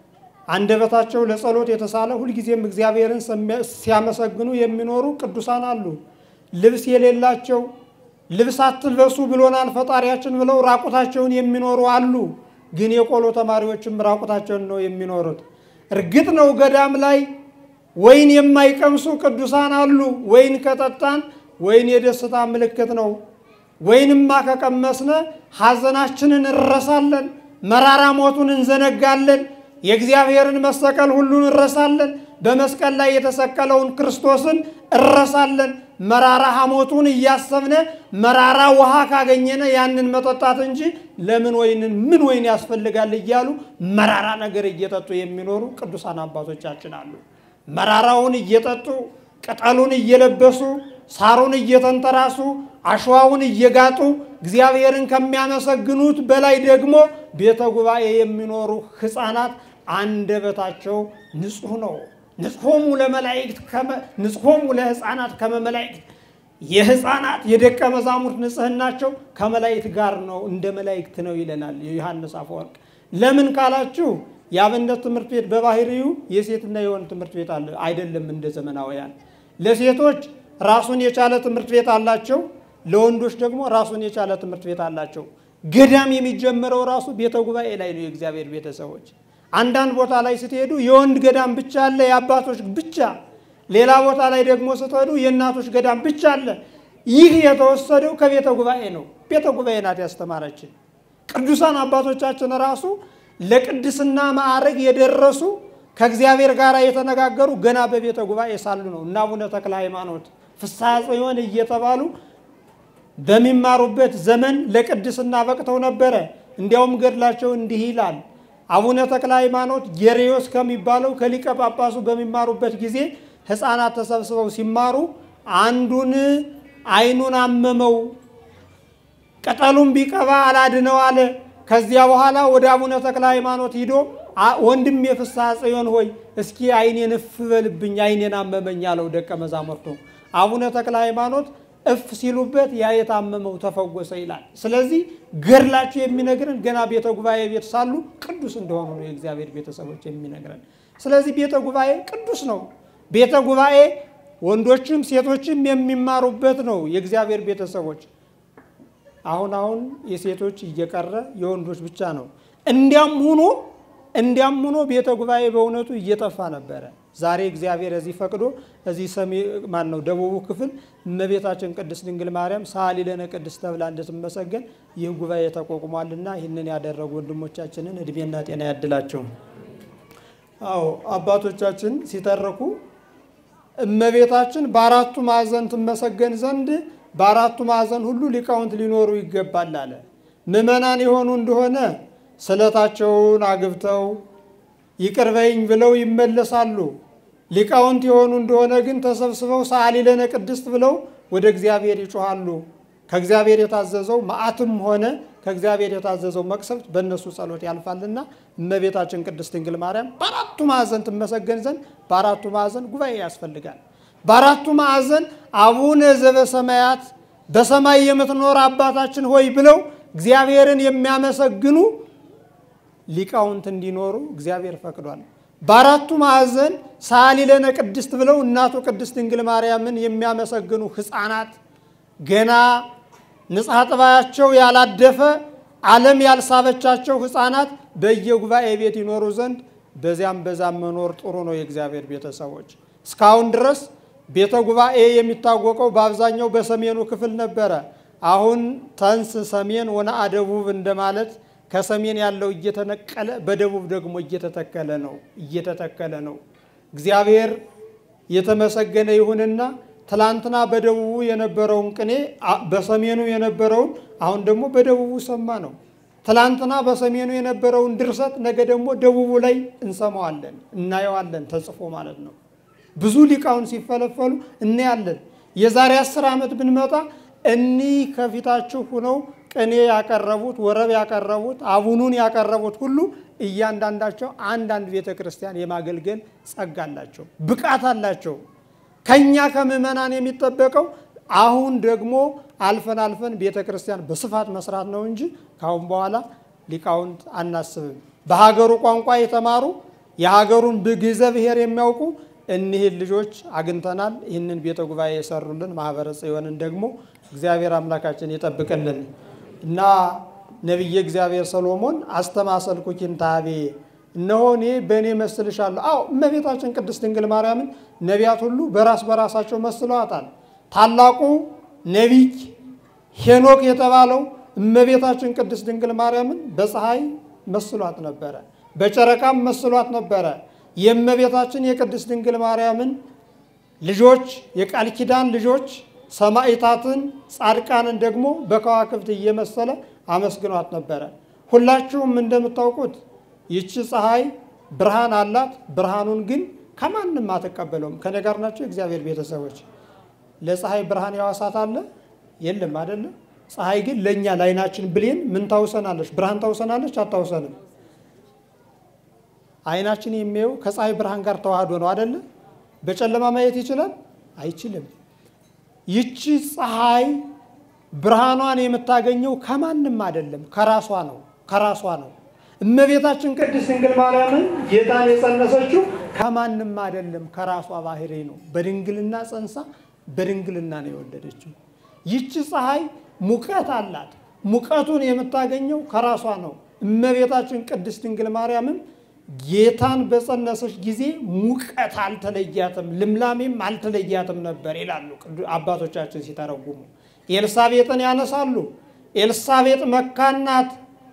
S1: አንደበታቸው ለጸሎት የተሳለ ሁልጊዜም እግዚአብሔርን ሲያመሰግኑ የሚኖሩ ቅዱሳን አሉ። ልብስ የሌላቸው ልብስ አትልበሱ ብሎናል ፈጣሪያችን ብለው ራቁታቸውን የሚኖሩ አሉ። ግን የቆሎ ተማሪዎችም ራቁታቸውን ነው የሚኖሩት። እርግጥ ነው ገዳም ላይ ወይን የማይቀምሱ ቅዱሳን አሉ። ወይን ከጠጣን ወይን የደስታ ምልክት ነው። ወይንማ ከቀመስነ ሐዘናችንን እንረሳለን፣ መራራ ሞቱን እንዘነጋለን፣ የእግዚአብሔርን መሰቀል ሁሉን እንረሳለን፣ በመስቀል ላይ የተሰቀለውን ክርስቶስን እንረሳለን። መራራ ሐሞቱን እያሰብነ መራራ ውሃ ካገኘነ ያንን መጠጣት እንጂ ለምን ወይንን ምን ወይን ያስፈልጋል እያሉ መራራ ነገር እየጠጡ የሚኖሩ ቅዱሳን አባቶቻችን አሉ። መራራውን እየጠጡ ቅጠሉን እየለበሱ ሳሩን እየተንተራሱ አሸዋውን እየጋጡ እግዚአብሔርን ከሚያመሰግኑት በላይ ደግሞ ቤተ ጉባኤ የሚኖሩ ሕፃናት አንደበታቸው ንጹሕ ነው። ንጽሖሙ ለመላእክት ንጽሖሙ ለሕፃናት ከመ መላእክት የሕፃናት የደቀ መዛሙርት ንጽህናቸው ከመላእክት ጋር ነው፣ እንደ መላእክት ነው ይለናል የዮሐንስ አፈወርቅ። ለምን ካላችሁ የአብነት ትምህርት ቤት በባህሪው የሴትና የወንድ ትምህርት ቤት አለ አይደለም። እንደ ዘመናውያን ለሴቶች ራሱን የቻለ ትምህርት ቤት አላቸው፣ ለወንዶች ደግሞ ራሱን የቻለ ትምህርት ቤት አላቸው። ገዳም የሚጀምረው ራሱ ቤተ ጉባኤ ላይ ነው። የእግዚአብሔር ቤተሰቦች አንዳንድ ቦታ ላይ ስትሄዱ የወንድ ገዳም ብቻ አለ፣ የአባቶች ብቻ። ሌላ ቦታ ላይ ደግሞ ስትሄዱ የእናቶች ገዳም ብቻ አለ። ይህ የተወሰደው ከቤተ ጉባኤ ነው። ቤተ ጉባኤ ናት ያስተማረችን። ቅዱሳን አባቶቻችን ራሱ ለቅድስና ማዕረግ የደረሱ ከእግዚአብሔር ጋር የተነጋገሩ ገና በቤተ ጉባኤ ሳሉ ነው። እና አቡነ ተክለ ሃይማኖት ፍስሐ ጽዮን እየተባሉ በሚማሩበት ዘመን ለቅድስና በቅተው ነበረ። እንዲያውም ገድላቸው እንዲህ ይላል። አቡነ ተክለ ሃይማኖት ጌሬዮስ ከሚባለው ከሊቀ ጳጳሱ በሚማሩበት ጊዜ ሕፃናት ተሰብስበው ሲማሩ አንዱን ዓይኑን አመመው፣ ቅጠሉን ቢቀባ አላድነው አለ። ከዚያ በኋላ ወደ አቡነ ተክለ ሃይማኖት ሂዶ ወንድም የፍስሐ ጽዮን ሆይ እስኪ ዓይኔን እፍ በልብኝ ዓይኔን አመመኝ አለው ደቀ መዛሙርቱ። አቡነ ተክለ ሃይማኖት እፍ ሲሉበት ያ የታመመው ተፈወሰ ይላል። ስለዚህ ገድላቸው የሚነግረን ገና ቤተ ጉባኤ ቤት ሳሉ ቅዱስ እንደሆኑ ነው የእግዚአብሔር ቤተሰቦች የሚነግረን። ስለዚህ ቤተ ጉባኤ ቅዱስ ነው። ቤተ ጉባኤ ወንዶችም ሴቶችም የሚማሩበት ነው የእግዚአብሔር ቤተሰቦች። አሁን አሁን የሴቶች እየቀረ የወንዶች ብቻ ነው። እንዲያም ሆኖ እንዲያም ሆኖ ቤተ ጉባኤ በእውነቱ እየጠፋ ነበረ። ዛሬ እግዚአብሔር እዚህ ፈቅዶ እዚህ ሰሜ ማን ነው ደቡቡ ክፍል እመቤታችን ቅድስት ድንግል ማርያም ሰአሊ ለነ ቅድስት ተብላ እንድትመሰገን ይህ ጉባኤ ተቋቁሟልና ይህንን ያደረጉ ወንድሞቻችንን እድሜና ጤና ያድላቸው። አዎ አባቶቻችን ሲተረኩ እመቤታችን በአራቱ ማዕዘን ትመሰገን ዘንድ በአራቱ ማዕዘን ሁሉ ሊቃውንት ሊኖሩ ይገባል አለ። ምዕመናን የሆኑ እንደሆነ ስለታቸውን አግብተው ይቅር በይኝ ብለው ይመለሳሉ። ሊቃውንት የሆኑ እንደሆነ ግን ተሰብስበው ሰአሊ ለነ ቅድስት ብለው ወደ እግዚአብሔር ይጮኻሉ። ከእግዚአብሔር የታዘዘው መዓትም ሆነ ከእግዚአብሔር የታዘዘው መቅሰፍት በእነሱ ጸሎት ያልፋልና እመቤታችን ቅድስት ድንግል ማርያም በአራቱ ማዕዘን ትመሰገን ዘንድ በአራቱ ማዕዘን ጉባኤ ያስፈልጋል። በአራቱ ማዕዘን አቡነ ዘበሰማያት በሰማይ የምትኖር አባታችን ሆይ ብለው እግዚአብሔርን የሚያመሰግኑ ሊቃውንት እንዲኖሩ እግዚአብሔር ፈቅዷል። በአራቱ ማዕዘን ሰአሊ ለነ ቅድስት ብለው እናቱ ቅድስት ድንግል ማርያምን የሚያመሰግኑ ሕፃናት ገና ንጽሐ ጥባያቸው ያላደፈ ዓለም ያልሳበቻቸው ሕፃናት በየጉባኤ ቤት ይኖሩ ዘንድ በዚያም በዛም መኖር ጥሩ ነው። የእግዚአብሔር ቤተሰቦች እስካሁን ድረስ ቤተ ጉባኤ የሚታወቀው በአብዛኛው በሰሜኑ ክፍል ነበረ። አሁን ተንስ ሰሜን ወነአ ደቡብ እንደማለት ከሰሜን ያለው እየተነቀለ በደቡብ ደግሞ እየተተከለ ነው እየተተከለ ነው። እግዚአብሔር የተመሰገነ ይሁንና ትላንትና በደቡቡ የነበረውን ቅኔ በሰሜኑ የነበረውን አሁን ደግሞ በደቡቡ ሰማ ነው። ትላንትና በሰሜኑ የነበረውን ድርሰት ነገ ደግሞ ደቡቡ ላይ እንሰማዋለን፣ እናየዋለን ተጽፎ ማለት ነው። ብዙ ሊቃውን ሲፈለፈሉ እናያለን። የዛሬ አስር ዓመት ብንመጣ እኒህ ከፊታችሁ ሁነው ቅኔ ያቀረቡት ወረብ ያቀረቡት አቡኑን ያቀረቡት ሁሉ እያንዳንዳቸው አንዳንድ ቤተ ክርስቲያን የማገልገል ጸጋ አላቸው፣ ብቃት አላቸው። ከኛ ከምዕመናን የሚጠበቀው አሁን ደግሞ አልፈን አልፈን ቤተ ክርስቲያን በስፋት መስራት ነው እንጂ ካሁን በኋላ ሊቃውንት አናስብም። በሀገሩ ቋንቋ የተማሩ የሀገሩን ግዕዘ ብሔር የሚያውቁ እኒህን ልጆች አግኝተናል። ይህንን ቤተ ጉባኤ የሰሩልን ማህበረ ጽዮንን ደግሞ እግዚአብሔር አምላካችን ይጠብቅልን እና ነቢየ እግዚአብሔር ሰሎሞን አስተማሰልኩኪን ታቤ እነሆ እኔ በእኔ መስልሻለሁ። አዎ እመቤታችን ቅድስት ድንግል ማርያምን ነቢያት ሁሉ በራስ በራሳቸው መስለዋታል። ታላቁ ነቢይ ሄኖክ የተባለው እመቤታችን ቅድስት ድንግል ማርያምን በፀሐይ መስሏት ነበረ፣ በጨረቃም መስሏት ነበረ። የእመቤታችን የቅድስት ድንግል ማርያምን ልጆች የቃል ኪዳን ልጆች ሰማዕታትን፣ ጻድቃንን ደግሞ በከዋክብት እየመሰለ አመስግኗት ነበረ። ሁላችሁም እንደምታውቁት ይቺ ፀሐይ ብርሃን አላት። ብርሃኑን ግን ከማንም አትቀበለውም። ከኔ ጋር ናቸው እግዚአብሔር ቤተሰቦች። ለፀሐይ ብርሃን ያዋሳት አለ የለም አይደለም። ፀሐይ ግን ለእኛ ለዓይናችን ብሌን ምን ታውሰናለች? ብርሃን ታውሰናለች? አታውሰንም? ዓይናችን የሚያየው ከፀሐይ ብርሃን ጋር ተዋህዶ ነው አደለ? በጨለማ ማየት ይችላል? አይችልም። ይቺ ፀሐይ ብርሃኗን የምታገኘው ከማንም አይደለም፣ ከራሷ ነው። ከራሷ ነው። እመቤታችን ቅድስት ድንግል ማርያምን ጌታን የጸነሰችው ከማንም አይደለም፣ ከራሷ ባህሪ ነው። በድንግልና ጸንሳ በድንግልና ነው የወለደችው። ይቺ ፀሐይ ሙቀት አላት። ሙቀቱን የምታገኘው ከራሷ ነው። እመቤታችን ቅድስት ድንግል ማርያምም ጌታን በጸነሰች ጊዜ ሙቀት አልተለያትም፣ ልምላሜም አልተለያትም ነበር ይላሉ አባቶቻችን ሲተረጉሙ። ኤልሳቤጥን ያነሳሉ። ኤልሳቤጥ መካን ናት።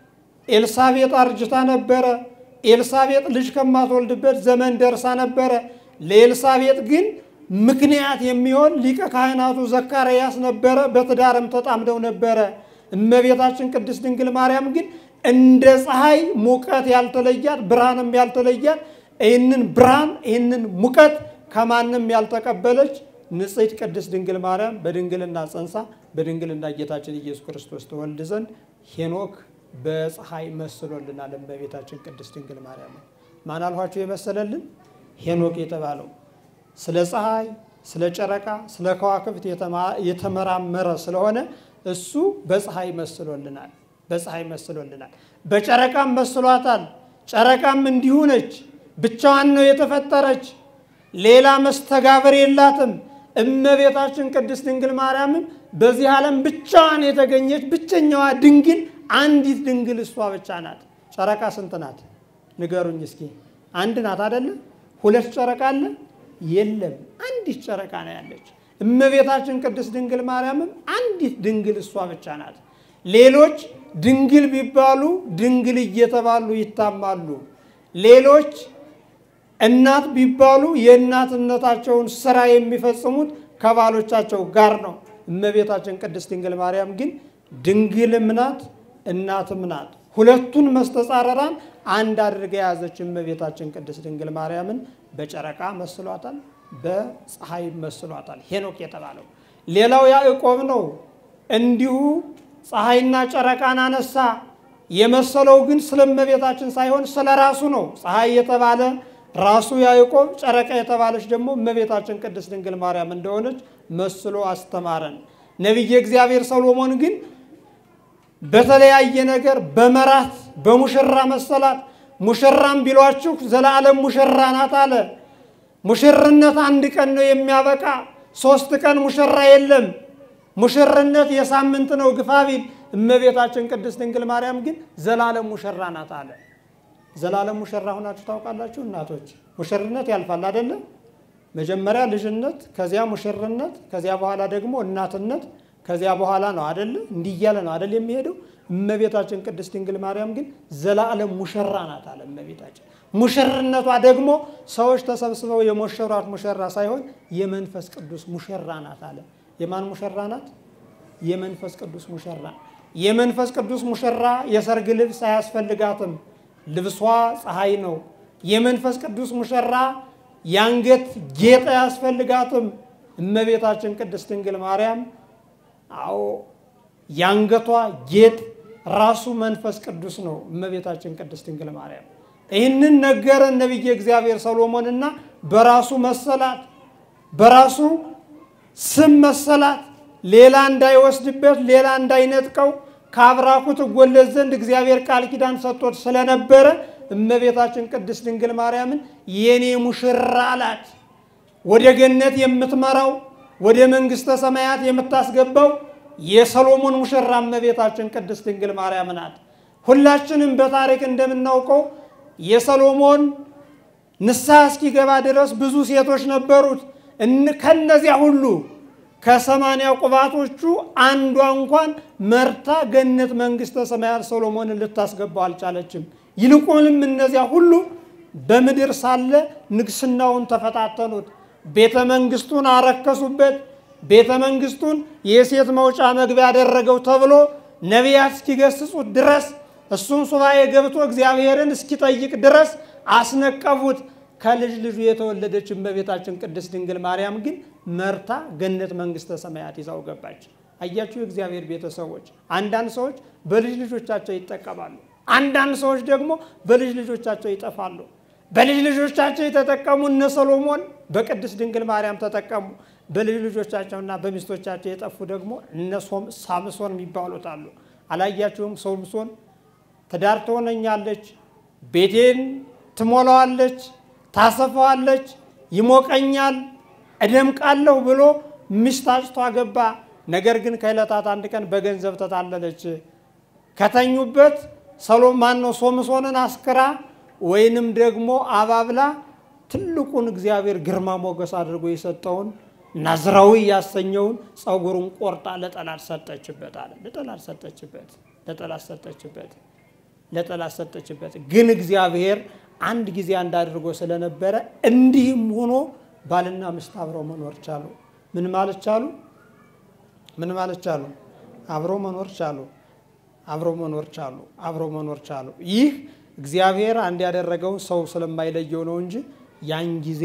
S1: ኤልሳቤጥ አርጅታ ነበረ። ኤልሳቤጥ ልጅ ከማትወልድበት ዘመን ደርሳ ነበረ። ለኤልሳቤጥ ግን ምክንያት የሚሆን ሊቀ ካህናቱ ዘካርያስ ነበረ። በትዳርም ተጣምደው ነበረ። እመቤታችን ቅድስት ድንግል ማርያም ግን እንደ ፀሐይ ሙቀት ያልተለያት ብርሃንም ያልተለያት ይህንን ብርሃን ይህንን ሙቀት ከማንም ያልተቀበለች ንጽሕት ቅድስት ድንግል ማርያም በድንግልና ጸንሳ በድንግልና ጌታችን ኢየሱስ ክርስቶስ ተወልድ ዘንድ ሄኖክ በፀሐይ መስሎልናል። እመቤታችን ቅድስት ድንግል ማርያም ማን አልኋቸው የመሰለልን? ሄኖክ የተባለው ስለ ፀሐይ፣ ስለ ጨረቃ፣ ስለ ከዋክብት የተመራመረ ስለሆነ እሱ በፀሐይ መስሎልናል። በፀሐይ መስሎልናል። በጨረቃም መስሏታል። ጨረቃም እንዲሁ ነች። ብቻዋን ነው የተፈጠረች። ሌላ መስተጋብር የላትም። እመቤታችን ቅድስት ድንግል ማርያምም በዚህ ዓለም ብቻዋን የተገኘች ብቸኛዋ ድንግል አንዲት ድንግል እሷ ብቻ ናት። ጨረቃ ስንት ናት? ንገሩኝ እስኪ። አንድ ናት አይደለም? ሁለት ጨረቃ አለ? የለም። አንዲት ጨረቃ ነው ያለች። እመቤታችን ቅድስት ድንግል ማርያምም አንዲት ድንግል እሷ ብቻ ናት። ሌሎች ድንግል ቢባሉ ድንግል እየተባሉ ይታማሉ። ሌሎች እናት ቢባሉ የእናትነታቸውን ስራ የሚፈጽሙት ከባሎቻቸው ጋር ነው። እመቤታችን ቅድስት ድንግል ማርያም ግን ድንግልም ናት እናትም ናት። ሁለቱን መስተጻረራን አንድ አድርጋ የያዘች እመቤታችን ቅድስት ድንግል ማርያምን በጨረቃ መስሏታል፣ በፀሐይ መስሏታል። ሄኖክ የተባለው ሌላው ያዕቆብ ነው። እንዲሁ ፀሐይና ጨረቃን አነሳ። የመሰለው ግን ስለ እመቤታችን ሳይሆን ስለ ራሱ ነው። ፀሐይ የተባለ ራሱ ያዕቆብ፣ ጨረቃ የተባለች ደግሞ እመቤታችን ቅድስት ድንግል ማርያም እንደሆነች መስሎ አስተማረን። ነቢየ እግዚአብሔር ሰሎሞን ግን በተለያየ ነገር በመራት በሙሽራ መሰላት። ሙሽራም ቢሏችሁ ዘላለም ሙሽራ ናት አለ። ሙሽርነት አንድ ቀን ነው የሚያበቃ፣ ሶስት ቀን ሙሽራ የለም። ሙሽርነት የሳምንት ነው ግፋ ቢል። እመቤታችን ቅድስት ድንግል ማርያም ግን ዘላለም ሙሽራ ናት አለ። ዘላለም ሙሽራ ሆናችሁ ታውቃላችሁ እናቶች? ሙሽርነት ያልፋል አይደለም? መጀመሪያ ልጅነት፣ ከዚያ ሙሽርነት፣ ከዚያ በኋላ ደግሞ እናትነት፣ ከዚያ በኋላ ነው አደለ? እንዲህ እያለ ነው አደል የሚሄደው። እመቤታችን ቅድስት ድንግል ማርያም ግን ዘላለም ሙሽራ ናት አለ። እመቤታችን ሙሽርነቷ ደግሞ ሰዎች ተሰብስበው የሞሸሯት ሙሽራ ሳይሆን የመንፈስ ቅዱስ ሙሽራ ናት አለ። የማን ሙሽራ ናት? የመንፈስ ቅዱስ ሙሽራ። የመንፈስ ቅዱስ ሙሽራ የሰርግ ልብስ አያስፈልጋትም። ልብሷ ፀሐይ ነው። የመንፈስ ቅዱስ ሙሽራ የአንገት ጌጥ አያስፈልጋትም። እመቤታችን ቅድስት ድንግል ማርያም አዎ የአንገቷ ጌጥ ራሱ መንፈስ ቅዱስ ነው። እመቤታችን ቅድስት ድንግል ማርያም ይህንን ነገረን ነቢየ እግዚአብሔር ሰሎሞንና በራሱ መሰላት፣ በራሱ ስም መሰላት፣ ሌላ እንዳይወስድበት፣ ሌላ እንዳይነጥቀው ከአብራኩ ትወለድ ዘንድ እግዚአብሔር ቃል ኪዳን ሰጥቶት ስለነበረ እመቤታችን ቅድስት ድንግል ማርያምን የኔ ሙሽራ አላት። ወደ ገነት የምትመራው ወደ መንግሥተ ሰማያት የምታስገባው የሰሎሞን ሙሽራ እመቤታችን ቅድስት ድንግል ማርያም ናት። ሁላችንም በታሪክ እንደምናውቀው የሰሎሞን ንስሐ እስኪገባ ድረስ ብዙ ሴቶች ነበሩት። ከነዚያ ሁሉ ከሰማንያ ቁባቶቹ አንዷ እንኳን መርታ ገነት መንግሥተ ሰማያት ሰሎሞንን ልታስገባው አልቻለችም። ይልቁንም እነዚያ ሁሉ በምድር ሳለ ንግስናውን ተፈታተኑት። ቤተ መንግስቱን አረከሱበት። ቤተ መንግስቱን የሴት መውጫ መግቢያ ያደረገው ተብሎ ነቢያት እስኪገስጹት ድረስ እሱም ሱባኤ ገብቶ እግዚአብሔርን እስኪጠይቅ ድረስ አስነቀፉት። ከልጅ ልጁ የተወለደች እመቤታችን ቅድስት ድንግል ማርያም ግን መርታ ገነት መንግሥተ ሰማያት ይዛው ገባች። አያችሁ፣ የእግዚአብሔር ቤተሰቦች አንዳንድ ሰዎች በልጅ ልጆቻቸው ይጠቀማሉ። አንዳንድ ሰዎች ደግሞ በልጅ ልጆቻቸው ይጠፋሉ። በልጅ ልጆቻቸው የተጠቀሙ እነ ሰሎሞን በቅድስት ድንግል ማርያም ተጠቀሙ። በልጅ ልጆቻቸውና በሚስቶቻቸው የጠፉ ደግሞ እነ ሳምሶን የሚባሉት አሉ። አላያችሁም? ሶምሶን ትዳር ትሆነኛለች፣ ቤቴን ትሞላዋለች፣ ታሰፋዋለች፣ ይሞቀኛል፣ እደምቃለሁ ብሎ ሚስት አጭቶ አገባ። ነገር ግን ከዕለታት አንድ ቀን በገንዘብ ተታለለች። ከተኙበት ሰሎማን ነው ሶምሶንን አስክራ ወይንም ደግሞ አባብላ ትልቁን እግዚአብሔር ግርማ ሞገስ አድርጎ የሰጠውን ናዝራዊ ያሰኘውን ጸጉሩን ቆርጣ ለጠላት ሰጠችበት አለ። ለጠላት ሰጠችበት፣ ለጠላት ሰጠችበት፣ ለጠላት ሰጠችበት። ግን እግዚአብሔር አንድ ጊዜ አንድ አድርጎ ስለነበረ እንዲህም ሆኖ ባልና ሚስት አብረው መኖር ቻሉ። ምን ማለት ቻሉ? ምን ማለት ቻሉ? አብረው መኖር ቻሉ። አብረው መኖር ቻሉ። አብረው መኖር ቻሉ። ይህ እግዚአብሔር አንድ ያደረገው ሰው ስለማይለየው ነው እንጂ ያን ጊዜ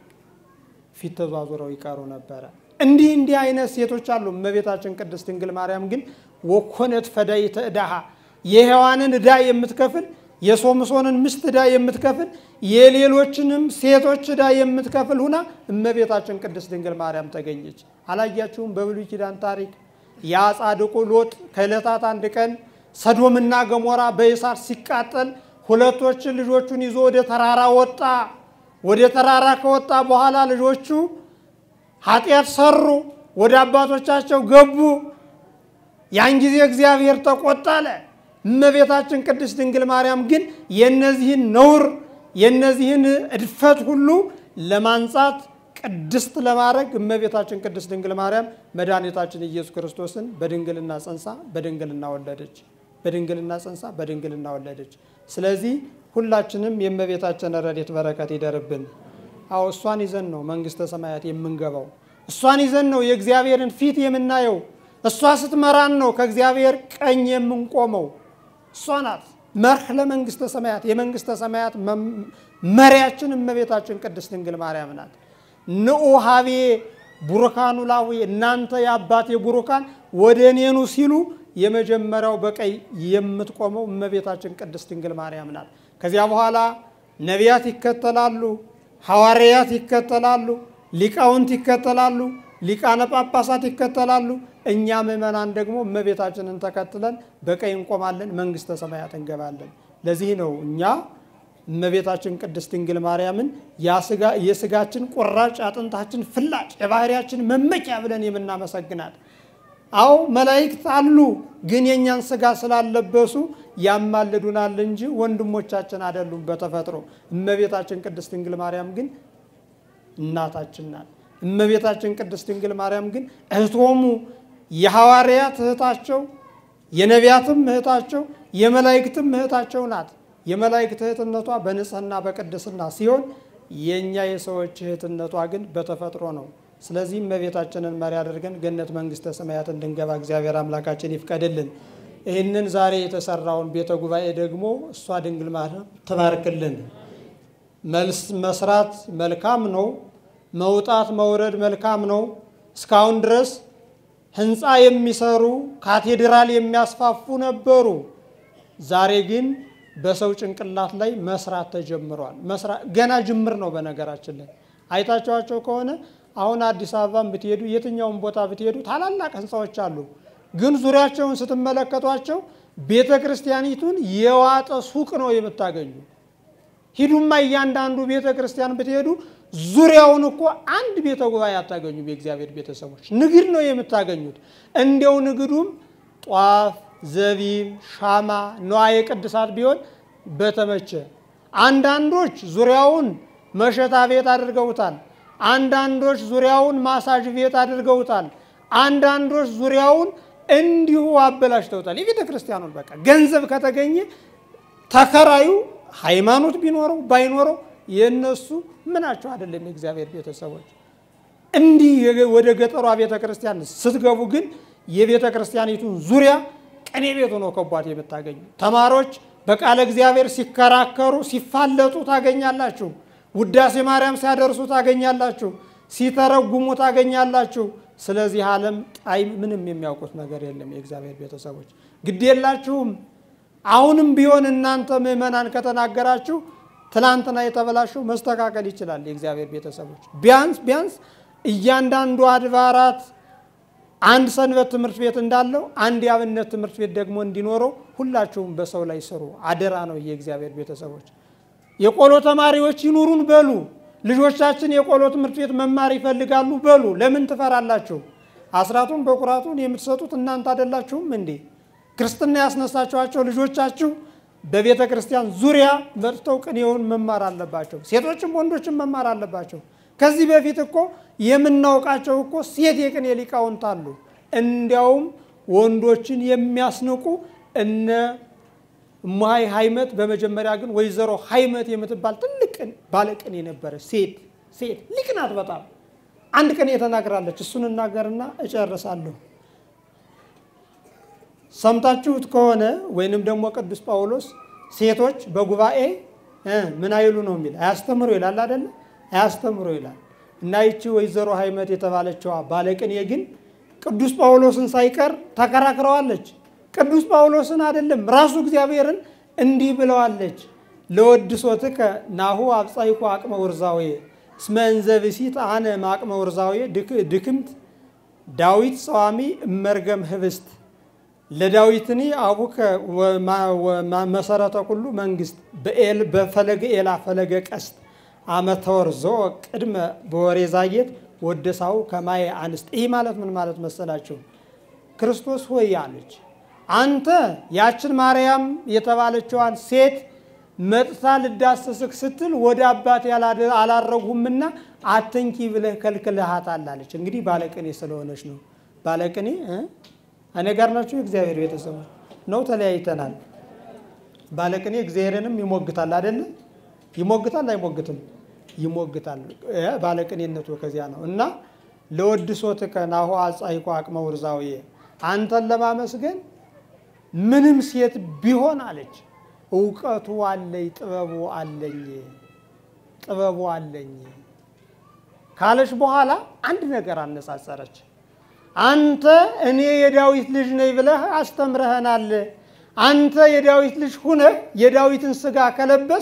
S1: ፊት ተዟዙረው ይቀሩ ነበረ። እንዲህ እንዲህ አይነት ሴቶች አሉ። እመቤታችን ቅድስት ድንግል ማርያም ግን ወኮነት ፈዳይተ ዕዳሃ የሔዋንን ዕዳ የምትከፍል የሶምሶንን ሚስት ዕዳ የምትከፍል የሌሎችንም ሴቶች ዕዳ የምትከፍል ሁና እመቤታችን ቅድስት ድንግል ማርያም ተገኘች። አላያችሁም? በብሉይ ኪዳን ታሪክ ያ ጻድቁ ሎጥ ከዕለታት አንድ ቀን ሰዶምና ገሞራ በእሳት ሲቃጠል ሁለቶችን ልጆቹን ይዞ ወደ ተራራ ወጣ። ወደ ተራራ ከወጣ በኋላ ልጆቹ ኃጢአት ሰሩ፣ ወደ አባቶቻቸው ገቡ። ያን ጊዜ እግዚአብሔር ተቆጣ አለ። እመቤታችን ቅድስት ድንግል ማርያም ግን የነዚህን ነውር የነዚህን እድፈት ሁሉ ለማንጻት ቅድስት ለማድረግ እመቤታችን ቅድስት ድንግል ማርያም መድኃኒታችን ኢየሱስ ክርስቶስን በድንግልና ጸንሳ በድንግልና ወለደች። በድንግልና ጸንሳ በድንግልና ወለደች። ስለዚህ ሁላችንም የእመቤታችን ረድኤት በረከት ይደርብን። አዎ እሷን ይዘን ነው መንግስተ ሰማያት የምንገባው። እሷን ይዘን ነው የእግዚአብሔርን ፊት የምናየው። እሷ ስትመራን ነው ከእግዚአብሔር ቀኝ የምንቆመው። እሷ ናት መርህ ለመንግስተ ሰማያት። የመንግስተ ሰማያት መሪያችን እመቤታችን ቅድስት ድንግል ማርያም ናት። ንዑ ሀቤ ቡሩካኑ ላዊ እናንተ የአባቴ ቡሩካን ወደ እኔኑ ሲሉ የመጀመሪያው በቀኝ የምትቆመው እመቤታችን ቅድስት ድንግል ማርያም ናት። ከዚያ በኋላ ነቢያት ይከተላሉ፣ ሐዋርያት ይከተላሉ፣ ሊቃውንት ይከተላሉ፣ ሊቃነ ጳጳሳት ይከተላሉ። እኛ ምእመናን ደግሞ እመቤታችንን ተከትለን በቀኝ እንቆማለን፣ መንግስተ ሰማያት እንገባለን። ለዚህ ነው እኛ እመቤታችን ቅድስት ድንግል ማርያምን የስጋችን ቁራጭ አጥንታችን ፍላጭ የባህሪያችን መመኪያ ብለን የምናመሰግናት። አዎ መላእክት አሉ፣ ግን የእኛን ስጋ ስላለበሱ ያማልዱናል እንጂ ወንድሞቻችን አይደሉም በተፈጥሮ። እመቤታችን ቅድስት ድንግል ማርያም ግን እናታችን ናት። እመቤታችን ቅድስት ድንግል ማርያም ግን እህቶሙ የሐዋርያት እህታቸው፣ የነቢያትም እህታቸው፣ የመላእክትም እህታቸው ናት። የመላእክት እህትነቷ በንጽህና በቅድስና ሲሆን የእኛ የሰዎች እህትነቷ ግን በተፈጥሮ ነው። ስለዚህ እመቤታችንን መሪ አድርገን ገነት መንግስተ ሰማያት እንድንገባ እግዚአብሔር አምላካችን ይፍቀድልን። ይህንን ዛሬ የተሰራውን ቤተ ጉባኤ ደግሞ እሷ ድንግል ማርያም ትባርክልን። መልስ መስራት መልካም ነው። መውጣት መውረድ መልካም ነው። እስካሁን ድረስ ህንፃ የሚሰሩ ካቴድራል የሚያስፋፉ ነበሩ። ዛሬ ግን በሰው ጭንቅላት ላይ መስራት ተጀምሯል። ገና ጅምር ነው። በነገራችን ላይ አይታችኋቸው ከሆነ አሁን አዲስ አበባን ብትሄዱ የትኛውን ቦታ ብትሄዱ ታላላቅ ህንፃዎች አሉ። ግን ዙሪያቸውን ስትመለከቷቸው ቤተ ክርስቲያኒቱን የዋጠ ሱቅ ነው የምታገኙ። ሂዱማ እያንዳንዱ ቤተ ክርስቲያን ብትሄዱ ዙሪያውን እኮ አንድ ቤተ ጉባኤ አታገኙም። የእግዚአብሔር ቤተሰቦች ንግድ ነው የምታገኙት። እንዲያው ንግዱም ጧፍ ዘቢብ፣ ሻማ፣ ንዋየ ቅድሳት ቢሆን በተመቸ። አንዳንዶች ዙሪያውን መሸታ ቤት አድርገውታል። አንዳንዶች ዙሪያውን ማሳጅ ቤት አድርገውታል። አንዳንዶች ዙሪያውን እንዲሁ አበላሽተውታል። የቤተ ክርስቲያኑን በቃ ገንዘብ ከተገኘ ተከራዩ ሃይማኖት ቢኖረው ባይኖረው የእነሱ ምናቸው አይደለም። የእግዚአብሔር ቤተሰቦች እንዲህ ወደ ገጠሯ ቤተ ክርስቲያን ስትገቡ ግን የቤተ ክርስቲያኒቱን ዙሪያ ቅኔ ቤት ሆኖ ከቧት የምታገኙ ተማሪዎች በቃለ እግዚአብሔር ሲከራከሩ ሲፋለጡ ታገኛላችሁ። ውዳሴ ማርያም ሲያደርሱ ታገኛላችሁ። ሲተረጉሙ ታገኛላችሁ። ስለዚህ ዓለም ጣዕም ምንም የሚያውቁት ነገር የለም። የእግዚአብሔር ቤተሰቦች ግድ የላችሁም። አሁንም ቢሆን እናንተ ምዕመናን ከተናገራችሁ ትላንትና የተበላሸው መስተካከል ይችላል። የእግዚአብሔር ቤተሰቦች ቢያንስ ቢያንስ እያንዳንዱ አድባራት አንድ ሰንበት ትምህርት ቤት እንዳለው አንድ የአብነት ትምህርት ቤት ደግሞ እንዲኖረው ሁላችሁም በሰው ላይ ስሩ። አደራ ነው የእግዚአብሔር ቤተሰቦች። የቆሎ ተማሪዎች ይኑሩን በሉ። ልጆቻችን የቆሎ ትምህርት ቤት መማር ይፈልጋሉ በሉ። ለምን ትፈራላችሁ? አስራቱን በኩራቱን የምትሰጡት እናንተ አይደላችሁም እንዴ? ክርስትና ያስነሳችኋቸው ልጆቻችሁ በቤተ ክርስቲያን ዙሪያ መጥተው ቅኔውን መማር አለባቸው። ሴቶችም ወንዶችም መማር አለባቸው። ከዚህ በፊት እኮ የምናውቃቸው እኮ ሴት የቅኔ ሊቃውንት አሉ። እንዲያውም ወንዶችን የሚያስንቁ እነ እማይ ሀይመት፣ በመጀመሪያ ግን ወይዘሮ ሀይመት የምትባል ትልቅ ባለቅኔ ነበረች። ሴት ሴት ሊቅ ናት በጣም አንድ ቅኔ ተናግራለች። እሱን እናገርና እጨርሳለሁ። ሰምታችሁት ከሆነ ወይንም ደግሞ ቅዱስ ጳውሎስ ሴቶች በጉባኤ ምን አይሉ ነው የሚል አያስተምሩ ይላል አይደለ? አያስተምሩ ይላል። እና ይቺ ወይዘሮ ሀይመት የተባለችዋ ባለቅኔ ግን ቅዱስ ጳውሎስን ሳይቀር ተከራክረዋለች። ቅዱስ ጳውሎስን አይደለም ራሱ እግዚአብሔርን እንዲህ ብለዋለች። ለወድሶትከ ናሁ አብጻይኩ አቅመ ውርዛዌ እስመ እንዘ ብእሲት አነ ማቅመ ውርዛዌ ድክምት ዳዊት ጸዋሚ እመርገም ህብስት ለዳዊትኒ አቡከ መሰረተ ኩሉ መንግስት በፈለገ ኤላ ፈለገ ቀስት አመተወር ዞ ቅድመ በወሬ ዛየት ወደሳው ከማየ አንስት። ይህ ማለት ምን ማለት መሰላችሁ? ክርስቶስ ሆይ አለች አንተ ያችን ማርያም የተባለችዋን ሴት መጥታ ልዳሰስክ ስትል ወደ አባት አላረጉምና አትንኪ ብለህ ከልክልሃታል አለች። እንግዲህ ባለቅኔ ስለሆነች ነው። ባለቅኔ እኔ ጋር ናቸው። የእግዚአብሔር ቤተሰቦች ነው። ተለያይተናል። ባለቅኔ እግዚአብሔርንም ይሞግታል አይደለ? ይሞግታል አይሞግትም? ይሞግታል። ባለቅኔነቱ ከዚያ ነው እና ለወድሶትከ ናሁ አጻይኮ አቅመ ውርዛዊ አንተን ለማመስገን ምንም ሴት ቢሆን አለች እውቀቱ አለኝ ጥበቡ አለኝ ጥበቡ አለኝ ካለች በኋላ አንድ ነገር አነጻጸረች። አንተ እኔ የዳዊት ልጅ ነኝ ብለህ አስተምረህናል። አንተ የዳዊት ልጅ ሁነህ የዳዊትን ስጋ ከለበስ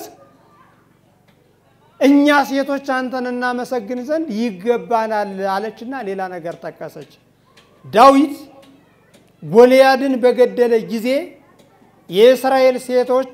S1: እኛ ሴቶች አንተን እናመሰግን ዘንድ ይገባናል አለችና ሌላ ነገር ጠቀሰች። ዳዊት ጎልያድን በገደለ ጊዜ የእስራኤል ሴቶች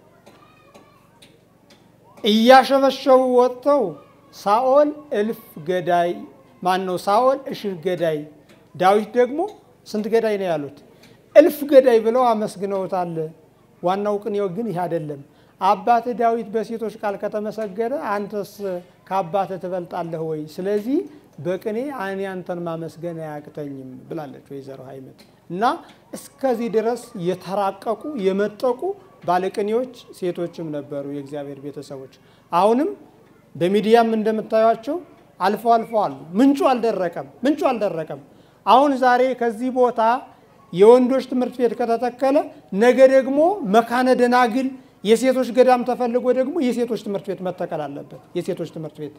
S1: እያሸበሸቡ ወጥተው ሳኦል እልፍ ገዳይ ማን ነው? ሳኦል እሽህ ገዳይ፣ ዳዊት ደግሞ ስንት ገዳይ ነው ያሉት? እልፍ ገዳይ ብለው አመስግነውታል። ዋናው ቅኔው ግን ይህ አይደለም። አባትህ ዳዊት በሴቶች ቃል ከተመሰገነ አንተስ ከአባትህ ትበልጣለህ ወይ? ስለዚህ በቅኔ እኔ አንተን ማመስገን አያቅተኝም ብላለች ወይዘሮ ሀይመት እና እስከዚህ ድረስ የተራቀቁ የመጠቁ ባለቅኔዎች ሴቶችም ነበሩ የእግዚአብሔር ቤተሰቦች። አሁንም በሚዲያም እንደምታዩቸው አልፎ አልፎ አሉ። ምንጩ አልደረቀም፣ ምንጩ አልደረቀም። አሁን ዛሬ ከዚህ ቦታ የወንዶች ትምህርት ቤት ከተተከለ ነገ ደግሞ መካነ ደናግል የሴቶች ገዳም ተፈልጎ ደግሞ የሴቶች ትምህርት ቤት መተከል አለበት። የሴቶች ትምህርት ቤት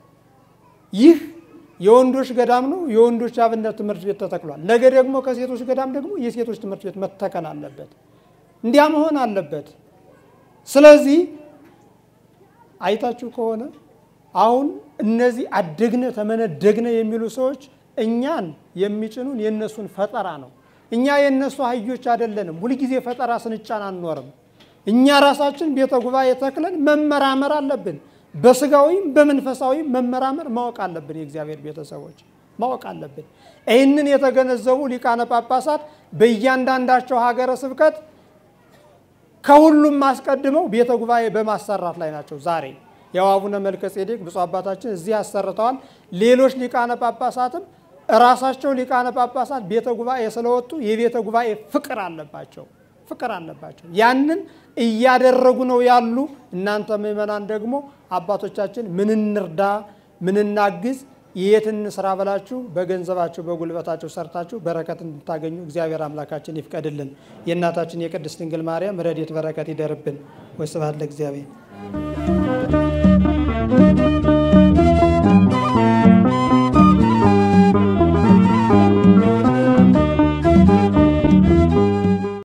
S1: ይህ የወንዶች ገዳም ነው። የወንዶች አብነት ትምህርት ቤት ተተክሏል። ነገ ደግሞ ከሴቶች ገዳም ደግሞ የሴቶች ትምህርት ቤት መተከል አለበት። እንዲያ መሆን አለበት። ስለዚህ አይታችሁ ከሆነ አሁን እነዚህ አደግነ ተመነደግነ የሚሉ ሰዎች እኛን የሚጭኑን የእነሱን ፈጠራ ነው። እኛ የእነሱ አህዮች አይደለንም። ሁልጊዜ ፈጠራ ስንጫን አንኖርም። እኛ ራሳችን ቤተ ጉባኤ ተክለን መመራመር አለብን። በስጋዊም በመንፈሳዊም መመራመር ማወቅ አለብን። የእግዚአብሔር ቤተሰቦች ማወቅ አለብን። ይህንን የተገነዘቡ ሊቃነ ጳጳሳት በእያንዳንዳቸው ሀገረ ስብከት ከሁሉም አስቀድመው ቤተ ጉባኤ በማሰራት ላይ ናቸው። ዛሬ ያው አቡነ መልከ ጼዴቅ ብፁዕ አባታችን እዚህ አሰርተዋል። ሌሎች ሊቃነ ጳጳሳትም እራሳቸው ሊቃነ ጳጳሳት ቤተ ጉባኤ ስለወጡ የቤተ ጉባኤ ፍቅር አለባቸው ፍቅር አለባቸው። ያንን እያደረጉ ነው ያሉ። እናንተ ምእመናን ደግሞ አባቶቻችን ምን እንርዳ፣ ምን እናግዝ፣ የት እንስራ ብላችሁ በገንዘባችሁ በጉልበታችሁ ሰርታችሁ በረከት እንድታገኙ እግዚአብሔር አምላካችን ይፍቀድልን። የእናታችን የቅድስት ድንግል ማርያም ረድኤት በረከት ይደርብን። ወስብሐት ለእግዚአብሔር።